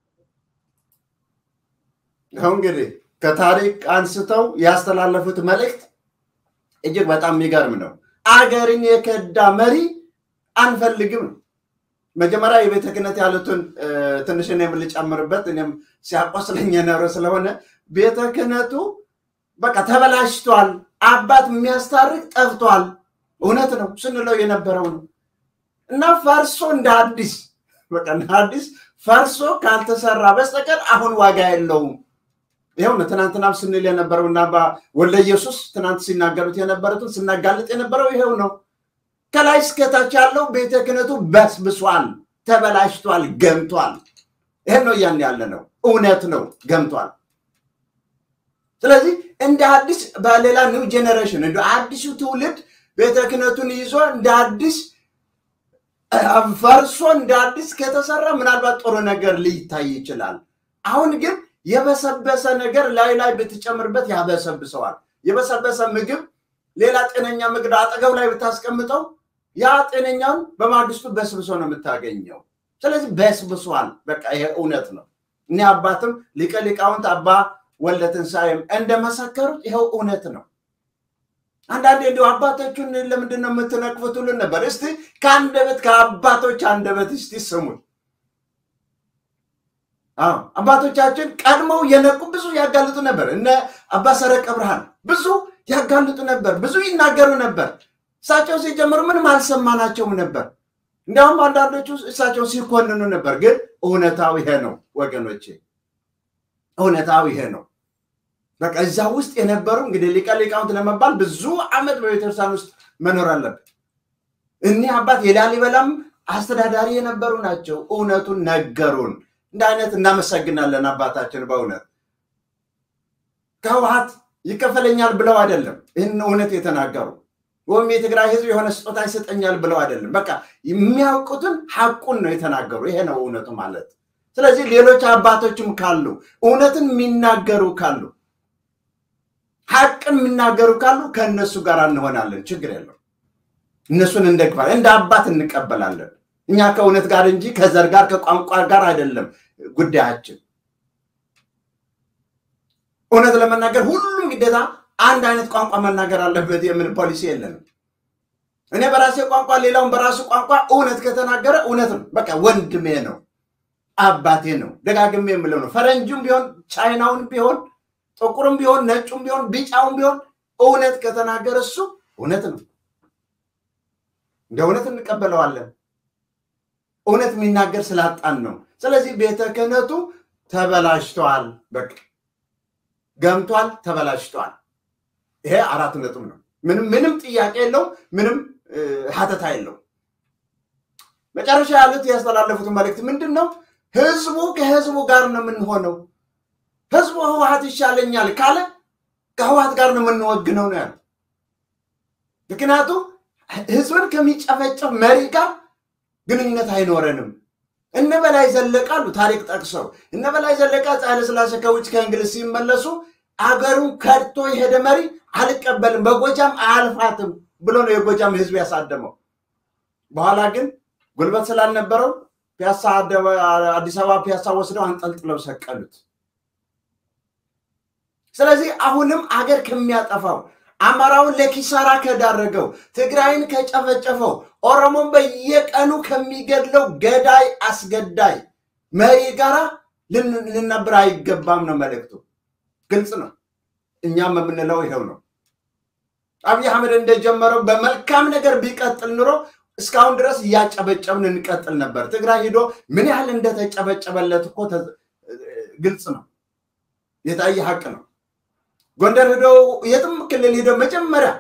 አሁን እንግዲህ ከታሪክ አንስተው ያስተላለፉት መልእክት እጅግ በጣም የሚገርም ነው። አገርን የከዳ መሪ አንፈልግም ነው። መጀመሪያ የቤተ ክህነት ያሉትን ትንሽ እኔም ልጨምርበት፣ እኔም ሲያቆስለኝ የኖረ ስለሆነ ቤተ ክህነቱ በቃ ተበላሽቷል፣ አባት የሚያስታርቅ ጠፍቷል። እውነት ነው ስንለው የነበረው ነው እና ፈርሶ እንደ አዲስ በቃ እንደ አዲስ ፈርሶ ካልተሰራ በስተቀር አሁን ዋጋ የለውም። ይኸው ነው ትናንትናም ስንል የነበረው እና ወልደ ኢየሱስ ትናንት ሲናገሩት የነበሩትን ስናጋልጥ የነበረው ይሄው ነው። ከላይ እስከታች ያለው ቤተ ክህነቱ በስብሷል፣ ተበላሽቷል፣ ገምቷል። ይሄን ነው እያን ያለ ነው። እውነት ነው፣ ገምቷል። ስለዚህ እንደ አዲስ በሌላ ኒው ጄኔሬሽን እንደ አዲሱ ትውልድ ቤተ ክህነቱን ይዞ እንደ አዲስ ፈርሶ እንደ አዲስ ከተሰራ ምናልባት ጥሩ ነገር ሊታይ ይችላል። አሁን ግን የበሰበሰ ነገር ላይ ላይ ብትጨምርበት ያበሰብሰዋል። የበሰበሰ ምግብ ሌላ ጤነኛ ምግብ አጠገብ ላይ ብታስቀምጠው ያ ጤነኛውን በማግስቱ በስብሶ ነው የምታገኘው። ስለዚህ በስብሷል። በቃ ይሄ እውነት ነው። እኔ አባትም ሊቀ ሊቃውንት አባ ወልደ ትንሣኤም እንደመሰከሩት ይኸው እውነት ነው። አንዳንዴ እንዲሁ አባቶቹን ለምንድን ነው የምትነቅፉት ሁሉን ነበር። እስቲ ከአንደበት ከአባቶች አንደበት እስቲ ስሙን። አባቶቻችን ቀድመው የነቁ ብዙ ያጋልጡ ነበር። እነ አባ ሰረቀ ብርሃን ብዙ ያጋልጡ ነበር፣ ብዙ ይናገሩ ነበር። እሳቸው ሲጀምሩ ምንም አልሰማናቸውም ነበር። እንዲያውም አንዳንዶቹ እሳቸው ሲኮንኑ ነበር። ግን እውነታው ይሄ ነው ወገኖቼ፣ እውነታው ይሄ ነው። በቃ እዛ ውስጥ የነበሩ እንግዲህ ሊቀ ሊቃውንት ለመባል ብዙ ዓመት በቤተክርስቲያን ውስጥ መኖር አለበት። እኒህ አባት የላሊበላም አስተዳዳሪ የነበሩ ናቸው። እውነቱን ነገሩን። እንደ አይነት እናመሰግናለን አባታችን በእውነት ከህወሓት ይከፈለኛል ብለው አይደለም ይህን እውነት የተናገሩ ወይም የትግራይ ህዝብ የሆነ ስጦታ ይሰጠኛል ብለው አይደለም። በቃ የሚያውቁትን ሐቁን ነው የተናገሩ። ይሄ ነው እውነቱ ማለት። ስለዚህ ሌሎች አባቶችም ካሉ እውነትን የሚናገሩ ካሉ ሐቅን የሚናገሩ ካሉ ከእነሱ ጋር እንሆናለን። ችግር የለው። እነሱን እንደግፋለን፣ እንደ አባት እንቀበላለን። እኛ ከእውነት ጋር እንጂ ከዘር ጋር ከቋንቋ ጋር አይደለም ጉዳያችን። እውነት ለመናገር ሁሉም ግዴታ አንድ አይነት ቋንቋ መናገር አለበት የምን ፖሊሲ የለንም። እኔ በራሴ ቋንቋ፣ ሌላውን በራሱ ቋንቋ እውነት ከተናገረ እውነት ነው። በቃ ወንድሜ ነው፣ አባቴ ነው። ደጋግሜ የምለው ነው። ፈረንጁም ቢሆን ቻይናውን ቢሆን ጥቁርም ቢሆን ነጩም ቢሆን ቢጫውም ቢሆን እውነት ከተናገረ እሱ እውነት ነው። እንደ እውነት እንቀበለዋለን። እውነት የሚናገር ስላጣን ነው። ስለዚህ ቤተ ክህነቱ ተበላሽተዋል። በቃ ገምቷል፣ ተበላሽተዋል። ይሄ አራት ነጥብ ነው። ምንም ምንም ጥያቄ የለው፣ ምንም ሀተታ የለው። መጨረሻ ያሉት ያስተላለፉት መልእክት ምንድን ነው? ህዝቡ ከህዝቡ ጋር ነው የምንሆነው። ህዝቡ ህወሓት ይሻለኛል ካለ ከህወሓት ጋር ነው የምንወግነው ነው ያሉት። ምክንያቱም ህዝብን ከሚጨፈጨፍ መሪ ጋር ግንኙነት አይኖረንም። እነ በላይ ዘለቀ አሉ ታሪክ ጠቅሰው እነ በላይ ዘለቀ ኃይለ ሥላሴ ከውጭ ከእንግሊዝ ሲመለሱ አገሩን ከድቶ የሄደ መሪ አልቀበልም፣ በጎጃም አያልፋትም ብሎ ነው የጎጃም ህዝብ ያሳደመው። በኋላ ግን ጉልበት ስላልነበረው ፒያሳ አዲስ አበባ ፒያሳ ወስደው አንጠልጥለው ሰቀሉት። ስለዚህ አሁንም አገር ከሚያጠፋው አማራውን ለኪሳራ ከዳረገው ትግራይን ከጨፈጨፈው ኦሮሞን በየቀኑ ከሚገድለው ገዳይ አስገዳይ መሪ ጋራ ልናብር አይገባም ነው መልእክቱ። ግልጽ ነው። እኛም የምንለው ይኸው ነው። አብይ አህመድ እንደጀመረው በመልካም ነገር ቢቀጥል ኑሮ እስካሁን ድረስ እያጨበጨብን እንቀጥል ነበር። ትግራይ ሂዶ ምን ያህል እንደተጨበጨበለት እኮ ግልጽ ነው፣ የታየ ሀቅ ነው። ጎንደር ሂዶ የትም ክልል ሂዶ መጀመሪያ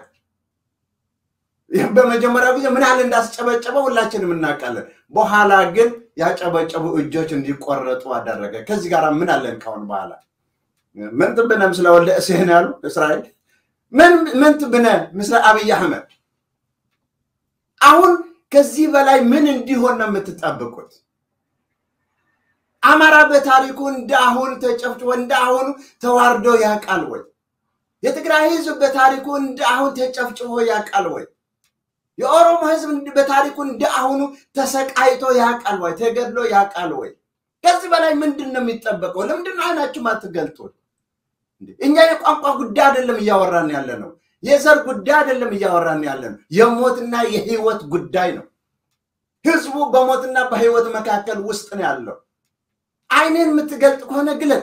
በመጀመሪያው ጊዜ ምን ያህል እንዳስጨበጨበ ሁላችንም እናውቃለን። በኋላ ግን ያጨበጨቡ እጆች እንዲቆረጡ አደረገ። ከዚህ ጋር ምን አለን ካሁን በኋላ ምን ትብነ ምስለ ወልደ እሴን ያሉ እስራኤል ምን ትብነ ምስለ አብይ አህመድ አሁን ከዚህ በላይ ምን እንዲሆን ነው የምትጠብቁት? አማራ በታሪኩ እንደ አሁኑ ተጨፍጭፎ እንደ አሁኑ ተዋርዶ ያውቃል ወይ? የትግራይ ህዝብ በታሪኩ እንደ አሁን ተጨፍጭፎ ያውቃል ወይ? የኦሮሞ ህዝብ በታሪኩ እንደ አሁኑ ተሰቃይቶ ያውቃል ወይ? ተገድሎ ያውቃል ወይ? ከዚህ በላይ ምንድን ነው የሚጠበቀው? ለምንድን ነው አይናችሁ ማትገልጡት? እኛ የቋንቋ ጉዳይ አይደለም እያወራን ያለ ነው። የዘር ጉዳይ አይደለም እያወራን ያለ ነው። የሞትና የህይወት ጉዳይ ነው። ህዝቡ በሞትና በህይወት መካከል ውስጥ ነው ያለው። አይንን የምትገልጥ ከሆነ ግለጥ።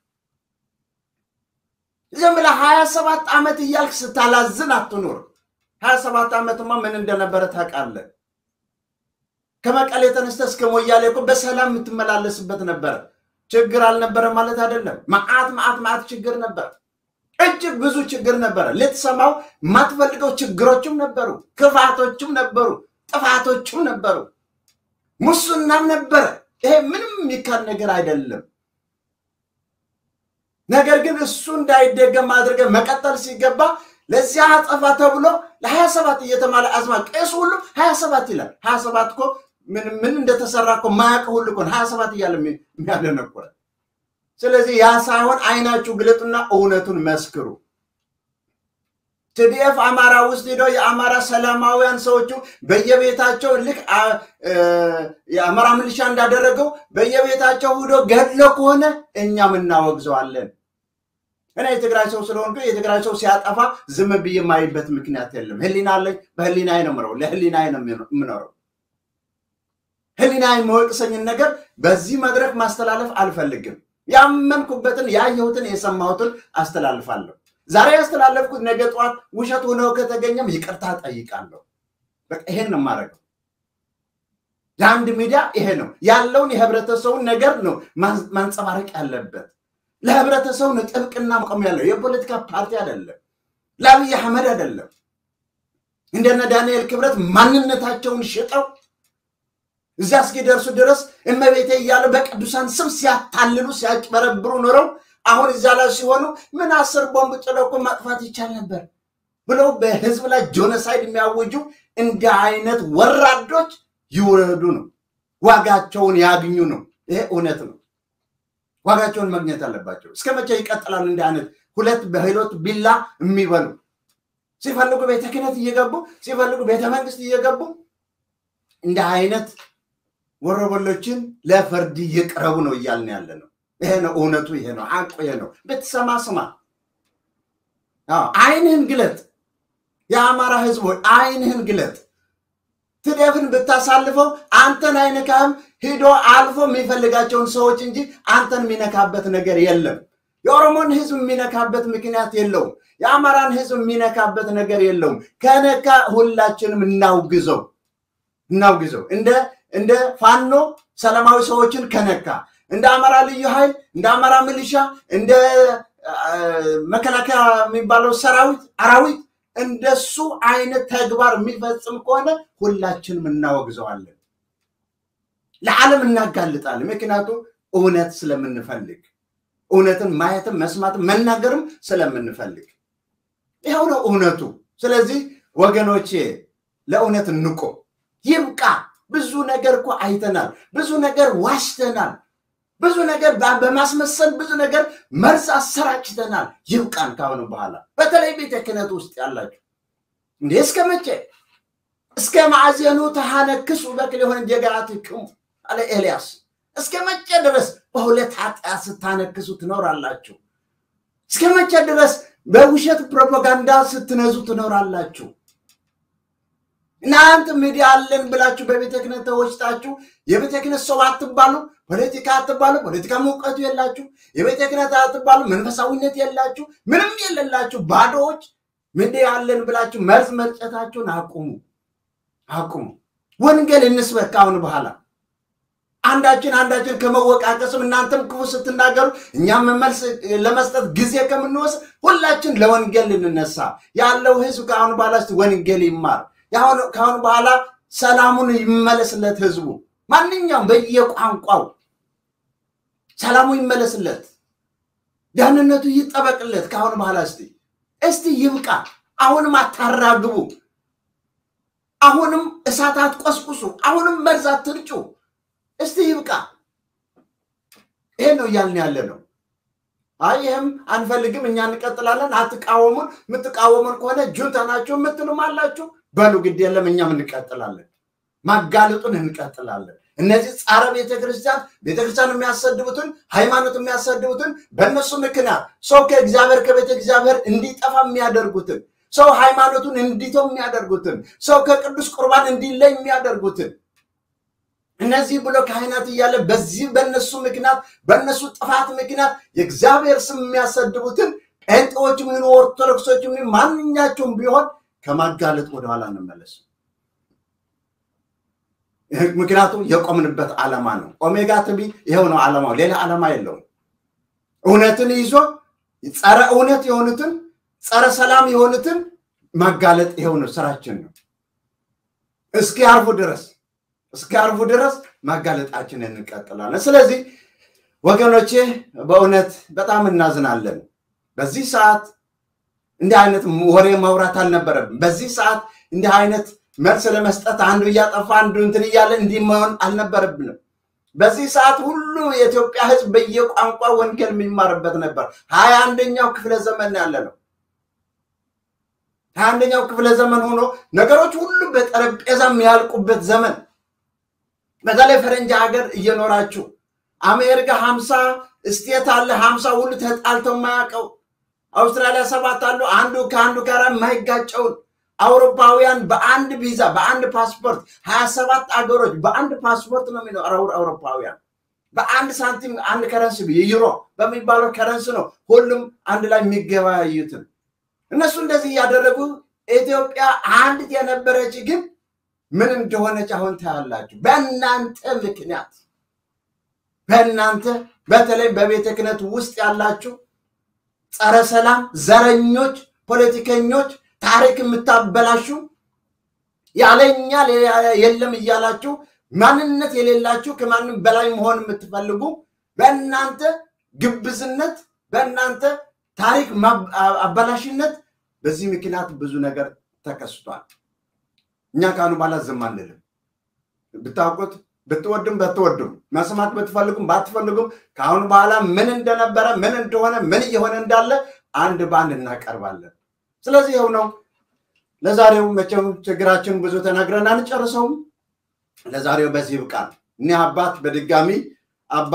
ዝም ብለህ ሀያ ሰባት ዓመት እያልክ ስታላዝን አትኑር። ሀያ ሰባት ዓመትማ ምን እንደነበረ ታውቃለህ። ከመቀሌ ተነስተህ እስከ ሞያሌ እኮ በሰላም የምትመላለስበት ነበረ። ችግር አልነበረ ማለት አይደለም። መዓት መዓት መዓት ችግር ነበር። እጅግ ብዙ ችግር ነበረ። ልትሰማው የማትፈልገው ችግሮችም ነበሩ፣ ክፋቶችም ነበሩ፣ ጥፋቶችም ነበሩ፣ ሙስናም ነበረ። ይሄ ምንም የሚካድ ነገር አይደለም። ነገር ግን እሱ እንዳይደገም አድርገን መቀጠል ሲገባ ለዚያ አጠፋ ተብሎ ለሀያ ሰባት እየተማለ አዝማ ቄሱ ሁሉ ሀያ ሰባት ይላል። ሀያ ሰባት እኮ ምን እንደተሰራ እኮ ማያውቅ ሁሉ እኮ ሀያ ሰባት እያለ የሚያደነቁረ ስለዚህ ያ ሳይሆን አይናችሁ ግለጡና እውነቱን መስክሩ። ቲዲኤፍ አማራ ውስጥ ሄደው የአማራ ሰላማውያን ሰዎቹ በየቤታቸው ልክ የአማራ ሚሊሻ እንዳደረገው በየቤታቸው ሂዶ ገድሎ ከሆነ እኛም እናወግዘዋለን። እኔ የትግራይ ሰው ስለሆንኩ የትግራይ ሰው ሲያጠፋ ዝም ብዬ የማይበት ምክንያት የለም። ህሊና አለኝ። በህሊናዬ ነው የምኖረው። ለህሊናዬ ነው የምኖረው። ህሊና የሚወቅሰኝን ነገር በዚህ መድረክ ማስተላለፍ አልፈልግም። ያመንኩበትን ያየሁትን የሰማሁትን አስተላልፋለሁ። ዛሬ ያስተላለፍኩት ነገ ጠዋት ውሸት ሆነው ከተገኘም ይቅርታ ጠይቃለሁ። በቃ ይሄን ነው የማደርገው። የአንድ ሚዲያ ይሄ ነው ያለውን የህብረተሰቡን ነገር ነው ማንጸባረቅ ያለበት። ለህብረተሰቡ ነው ጥብቅና መቆም ያለው። የፖለቲካ ፓርቲ አይደለም፣ ለአብይ አህመድ አይደለም። እንደነ ዳንኤል ክብረት ማንነታቸውን ሽጠው እዚያ እስኪደርሱ ድረስ እመቤቴ እያሉ በቅዱሳን ስም ሲያታልሉ ሲያጭበረብሩ ኖረው አሁን እዚያ ላይ ሲሆኑ ምን አስር ቦምብ ጥለው እኮ ማጥፋት ይቻል ነበር ብለው በህዝብ ላይ ጆኖሳይድ የሚያውጁ እንደ አይነት ወራዶች ይውረዱ ነው፣ ዋጋቸውን ያግኙ ነው። ይሄ እውነት ነው። ዋጋቸውን ማግኘት አለባቸው። እስከ መቼ ይቀጥላል? እንደ አይነት ሁለት በህይወት ቢላ የሚበሉ ሲፈልጉ ቤተ ክህነት እየገቡ ሲፈልጉ ቤተ መንግስት እየገቡ እንደ አይነት ወረበሎችን ለፍርድ ይቅረቡ ነው እያልን ያለ ነው። ይሄ ነው እውነቱ፣ ይሄ ነው ሐቁ፣ ይሄ ነው። ብትሰማ ስማ፣ አይንህን ግለጥ። የአማራ ህዝብ ሆይ አይንህን ግለጥ። ትዴፍን ብታሳልፈው አንተን አይነካህም። ሂዶ አልፎ የሚፈልጋቸውን ሰዎች እንጂ አንተን የሚነካበት ነገር የለም። የኦሮሞን ህዝብ የሚነካበት ምክንያት የለውም። የአማራን ህዝብ የሚነካበት ነገር የለውም። ከነካ ሁላችንም እናውግዘው እናውግዘው እንደ እንደ ፋኖ ሰላማዊ ሰዎችን ከነካ እንደ አማራ ልዩ ኃይል እንደ አማራ ሚሊሻ እንደ መከላከያ የሚባለው ሰራዊት አራዊት እንደሱ አይነት ተግባር የሚፈጽም ከሆነ ሁላችንም እናወግዘዋለን፣ ለዓለም እናጋልጣለን። ምክንያቱም እውነት ስለምንፈልግ እውነትን ማየትም መስማትም መናገርም ስለምንፈልግ ይኸው ነው እውነቱ። ስለዚህ ወገኖቼ ለእውነት እንቆ ይብቃ። ብዙ ነገር እኮ አይተናል። ብዙ ነገር ዋሽተናል። ብዙ ነገር በማስመሰል ብዙ ነገር መርዝ አሰራጭተናል። ይብቃን ካሁኑ በኋላ በተለይ ቤተ ክህነት ውስጥ ያላችሁ እንዴ እስከ መቼ እስከ ማዕዘኑ ተሃነክሱ በክል የሆነ ጀገራትክሙ አለ ኤልያስ። እስከ መቼ ድረስ በሁለት ኃጢአት ስታነክሱ ትኖራላችሁ? እስከ መቼ ድረስ በውሸት ፕሮፓጋንዳ ስትነዙ ትኖራላችሁ? እናንተ ሚዲያ አለን ብላችሁ በቤተ ክህነት ተወጭታችሁ የቤተ ክህነት ሰው አትባሉ፣ ፖለቲካ አትባሉ፣ ፖለቲካ እውቀቱ የላችሁ፣ የቤተ ክህነት አትባሉ፣ መንፈሳዊነት የላችሁ፣ ምንም የሌላችሁ ባዶዎች ሚዲያ አለን ብላችሁ መርዝ መርጨታችሁን አቁሙ፣ አቁሙ። ወንጌል እንስበክ ካሁን በኋላ አንዳችን አንዳችን ከመወቃቀስም እናንተም ክፉ ስትናገሩ እኛም መልስ ለመስጠት ጊዜ ከምንወስድ ሁላችን ለወንጌል ልንነሳ ያለው ህዝብ ከአሁን በኋላ ወንጌል ይማር። ከአሁን በኋላ ሰላሙን ይመለስለት ህዝቡ፣ ማንኛውም በየቋንቋው ሰላሙ ይመለስለት፣ ደህንነቱ ይጠበቅለት። ከአሁን በኋላ እስቲ እስቲ ይብቃ። አሁንም አታራግቡ። አሁንም እሳት አትቆስቁሱ። አሁንም መርዝ አትርጩ። እስቲ ይብቃ። ይሄ ነው እያልን ያለ ነው። አይ ይህም አንፈልግም፣ እኛ እንቀጥላለን፣ አትቃወሙን። የምትቃወሙን ከሆነ ጁንታ ናችሁ የምትሉም አላችሁ። በሉ ግድ የለም፣ እኛም እንቀጥላለን፣ ማጋለጡን እንቀጥላለን። እነዚህ ጸረ ቤተክርስቲያን ቤተክርስቲያን የሚያሰድቡትን ሃይማኖት የሚያሰድቡትን በእነሱ ምክንያት ሰው ከእግዚአብሔር ከቤተ እግዚአብሔር እንዲጠፋ የሚያደርጉትን ሰው ሃይማኖቱን እንዲተው የሚያደርጉትን ሰው ከቅዱስ ቁርባን እንዲለይ የሚያደርጉትን እነዚህ ብሎ ካህናት እያለ በዚህ በእነሱ ምክንያት በእነሱ ጥፋት ምክንያት የእግዚአብሔር ስም የሚያሰድቡትን ጴንጤዎችም ይሁኑ ኦርቶዶክሶችም ይሁኑ ማንኛቸውም ቢሆን ከማጋለጥ ወደኋላ እንመለስ። ምክንያቱም የቆምንበት ዓላማ ነው። ኦሜጋ ትቢ ይኸው ነው ዓላማው፣ ሌላ ዓላማ የለውም። እውነትን ይዞ ጸረ እውነት የሆኑትን ጸረ ሰላም የሆኑትን ማጋለጥ ይኸው ነው ስራችን ነው። እስኪ አርፉ ድረስ እስከ አርቡ ድረስ ማጋለጣችንን እንቀጥላለን። ስለዚህ ወገኖቼ በእውነት በጣም እናዝናለን። በዚህ ሰዓት እንዲህ አይነት ወሬ ማውራት አልነበረብን። በዚህ ሰዓት እንዲህ አይነት መልስ ለመስጠት አንዱ እያጠፋ አንዱ እንትን እያለ እንዲህ መሆን አልነበረብንም። በዚህ ሰዓት ሁሉ የኢትዮጵያ ሕዝብ በየቋንቋ ወንጌል የሚማርበት ነበር። ሀያ አንደኛው ክፍለ ዘመን ያለ ነው። ሀያ አንደኛው ክፍለ ዘመን ሆኖ ነገሮች ሁሉ በጠረጴዛ የሚያልቁበት ዘመን በተለይ ፈረንጅ ሀገር እየኖራችሁ አሜሪካ ሀምሳ ስቴት አለ። ሀምሳ ሁሉ ተጣልተው የማያውቀው አውስትራሊያ ሰባት አሉ። አንዱ ከአንዱ ጋር የማይጋጨውን አውሮፓውያን በአንድ ቪዛ በአንድ ፓስፖርት ሀያ ሰባት አገሮች በአንድ ፓስፖርት ነው የሚኖሩ አውሮፓውያን በአንድ ሳንቲም አንድ ከረንስ ዩሮ በሚባለው ከረንስ ነው ሁሉም አንድ ላይ የሚገበያዩትን እነሱ እንደዚህ እያደረጉ ኢትዮጵያ አንዲት የነበረች ግን ምን እንደሆነች አሁን ታያላችሁ። በእናንተ ምክንያት በእናንተ በተለይ በቤተ ክህነት ውስጥ ያላችሁ ጸረ ሰላም ዘረኞች፣ ፖለቲከኞች፣ ታሪክ የምታበላሹ ያለኛ የለም እያላችሁ ማንነት የሌላችሁ ከማንም በላይ መሆን የምትፈልጉ በእናንተ ግብዝነት፣ በእናንተ ታሪክ አበላሽነት በዚህ ምክንያት ብዙ ነገር ተከስቷል። እኛ ካሁኑ በኋላ ዝም አንልም። ብታውቁት ብትወዱም በትወዱም መስማት ብትፈልጉም ባትፈልጉም ከአሁን በኋላ ምን እንደነበረ ምን እንደሆነ ምን እየሆነ እንዳለ አንድ በአንድ እናቀርባለን። ስለዚህ ይኸው ነው። ለዛሬው መቼም ችግራችን ብዙ ተናግረን አንጨርሰውም። ለዛሬው በዚህ ይብቃል። እኒህ አባት በድጋሚ አባ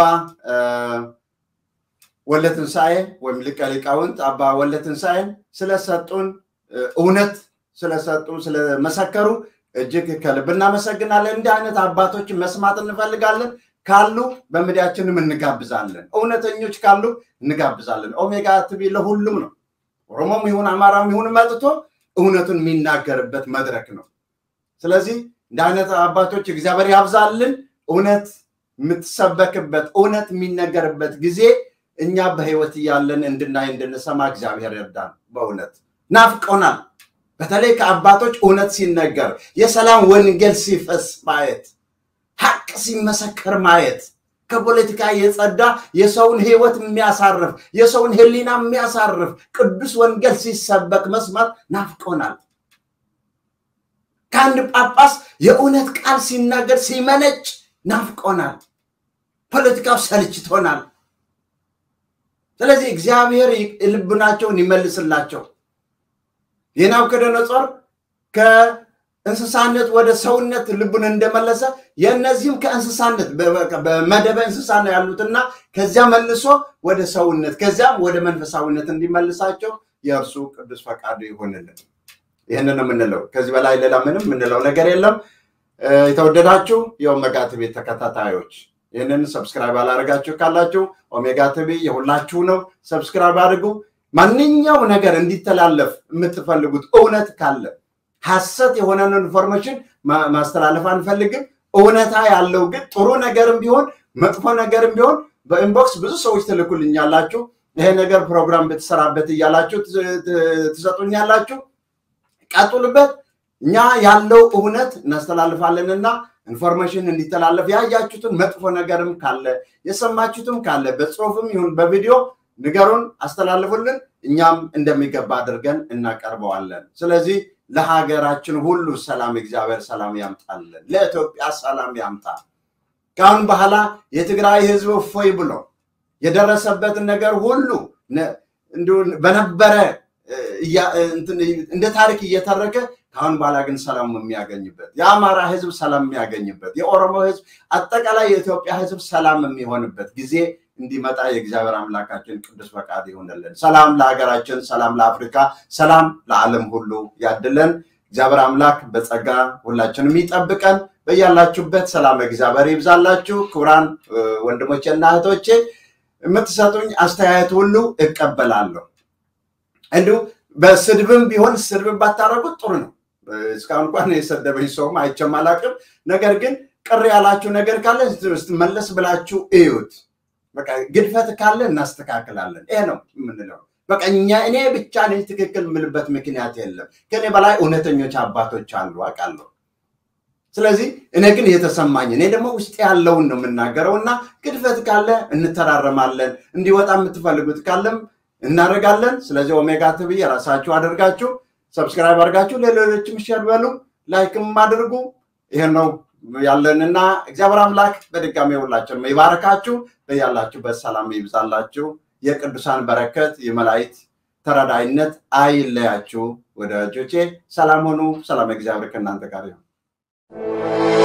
ወልደ ትንሣኤ ወይም ሊቀ ሊቃውንት አባ ወልደ ትንሣኤን ስለሰጡን እውነት ስለሰጡ ስለመሰከሩ እጅግ ከልብ እናመሰግናለን። እንዲህ አይነት አባቶችን መስማት እንፈልጋለን። ካሉ በሚዲያችንም እንጋብዛለን። እውነተኞች ካሉ እንጋብዛለን። ኦሜጋ ቲቪ ለሁሉም ነው። ኦሮሞም ይሁን አማራም ይሁን መጥቶ እውነቱን የሚናገርበት መድረክ ነው። ስለዚህ እንዲህ አይነት አባቶች እግዚአብሔር ያብዛልን። እውነት የምትሰበክበት እውነት የሚነገርበት ጊዜ እኛ በህይወት እያለን እንድናይ እንድንሰማ እግዚአብሔር ይርዳን። በእውነት ናፍቆናል። በተለይ ከአባቶች እውነት ሲነገር የሰላም ወንጌል ሲፈስ ማየት፣ ሀቅ ሲመሰከር ማየት፣ ከፖለቲካ የጸዳ የሰውን ህይወት የሚያሳርፍ የሰውን ህሊና የሚያሳርፍ ቅዱስ ወንጌል ሲሰበክ መስማት ናፍቆናል። ከአንድ ጳጳስ የእውነት ቃል ሲናገር ሲመነጭ ናፍቆናል። ፖለቲካው ሰልችቶናል። ስለዚህ እግዚአብሔር ልቡናቸውን ይመልስላቸው። የናቡከደነጾር ከእንስሳነት ወደ ሰውነት ልቡን እንደመለሰ የእነዚህም ከእንስሳነት በመደበ እንስሳ ነው ያሉትና ከዚያ መልሶ ወደ ሰውነት ከዚያም ወደ መንፈሳዊነት እንዲመልሳቸው የእርሱ ቅዱስ ፈቃዱ ይሆንልን። ይህንን ነው የምንለው። ከዚህ በላይ ሌላ ምንም የምንለው ነገር የለም። የተወደዳችሁ የኦሜጋ ቲቪ ተከታታዮች ይህንን ሰብስክራይብ አላደረጋችሁ ካላችሁ ኦሜጋ ቲቪ የሁላችሁ ነው። ሰብስክራይብ አድርጉ። ማንኛው ነገር እንዲተላለፍ የምትፈልጉት እውነት ካለ ሀሰት የሆነን ኢንፎርሜሽን ማስተላለፍ አንፈልግም። እውነታ ያለው ግን ጥሩ ነገርም ቢሆን መጥፎ ነገርም ቢሆን በኢንቦክስ ብዙ ሰዎች ትልኩልኛላችሁ። ይሄ ነገር ፕሮግራም ብትሰራበት እያላችሁ ትሰጡኛላችሁ። ቀጥሉበት። እኛ ያለው እውነት እናስተላልፋለንና ኢንፎርሜሽን እንዲተላለፍ ያያችሁትን መጥፎ ነገርም ካለ የሰማችሁትም ካለ በጽሁፍም ይሁን በቪዲዮ ንገሩን፣ አስተላልፉልን። እኛም እንደሚገባ አድርገን እናቀርበዋለን። ስለዚህ ለሀገራችን ሁሉ ሰላም እግዚአብሔር ሰላም ያምጣልን። ለኢትዮጵያ ሰላም ያምጣ። ከአሁን በኋላ የትግራይ ህዝብ እፎይ ብሎ የደረሰበትን ነገር ሁሉ በነበረ እንደ ታሪክ እየተረከ ከአሁን በኋላ ግን ሰላም የሚያገኝበት የአማራ ህዝብ ሰላም የሚያገኝበት የኦሮሞ ህዝብ አጠቃላይ የኢትዮጵያ ህዝብ ሰላም የሚሆንበት ጊዜ እንዲመጣ የእግዚአብሔር አምላካችን ቅዱስ ፈቃድ ይሆንልን። ሰላም ለሀገራችን፣ ሰላም ለአፍሪካ፣ ሰላም ለዓለም ሁሉ ያድለን። እግዚአብሔር አምላክ በጸጋ ሁላችንም ይጠብቀን። በያላችሁበት ሰላም እግዚአብሔር ይብዛላችሁ። ክቡራን ወንድሞቼና እህቶቼ የምትሰጡኝ አስተያየት ሁሉ እቀበላለሁ። እንዲሁ በስድብም ቢሆን ስድብን ባታረጉት ጥሩ ነው። እስካሁን እንኳን የሰደበኝ ሰውም አይቼም አላውቅም። ነገር ግን ቅር ያላችሁ ነገር ካለ መለስ ብላችሁ እዩት። በቃ ግድፈት ካለ እናስተካክላለን። ይሄ ነው የምንለው። በቃ እኛ እኔ ብቻ ነኝ ትክክል የምልበት ምክንያት የለም። ከኔ በላይ እውነተኞች አባቶች አሉ አውቃለሁ። ስለዚህ እኔ ግን የተሰማኝ እኔ ደግሞ ውስጥ ያለውን ነው የምናገረው እና ግድፈት ካለ እንተራረማለን። እንዲወጣ የምትፈልጉት ካለም እናደርጋለን። ስለዚህ ኦሜጋ ቲቪ የራሳችሁ አድርጋችሁ ሰብስክራይብ አድርጋችሁ ለሌሎችም ሼር በሉ፣ ላይክም አድርጉ። ይሄን ነው ያለንና እግዚአብሔር አምላክ በድጋሚ ሁላችንም ይባረካችሁ። በያላችሁበት ሰላም ይብዛላችሁ። የቅዱሳን በረከት የመላእክት ተረዳይነት አይለያችሁ። ወዳጆቼ ሰላም ሆኑ። ሰላም እግዚአብሔር ከእናንተ ጋር ይሁን።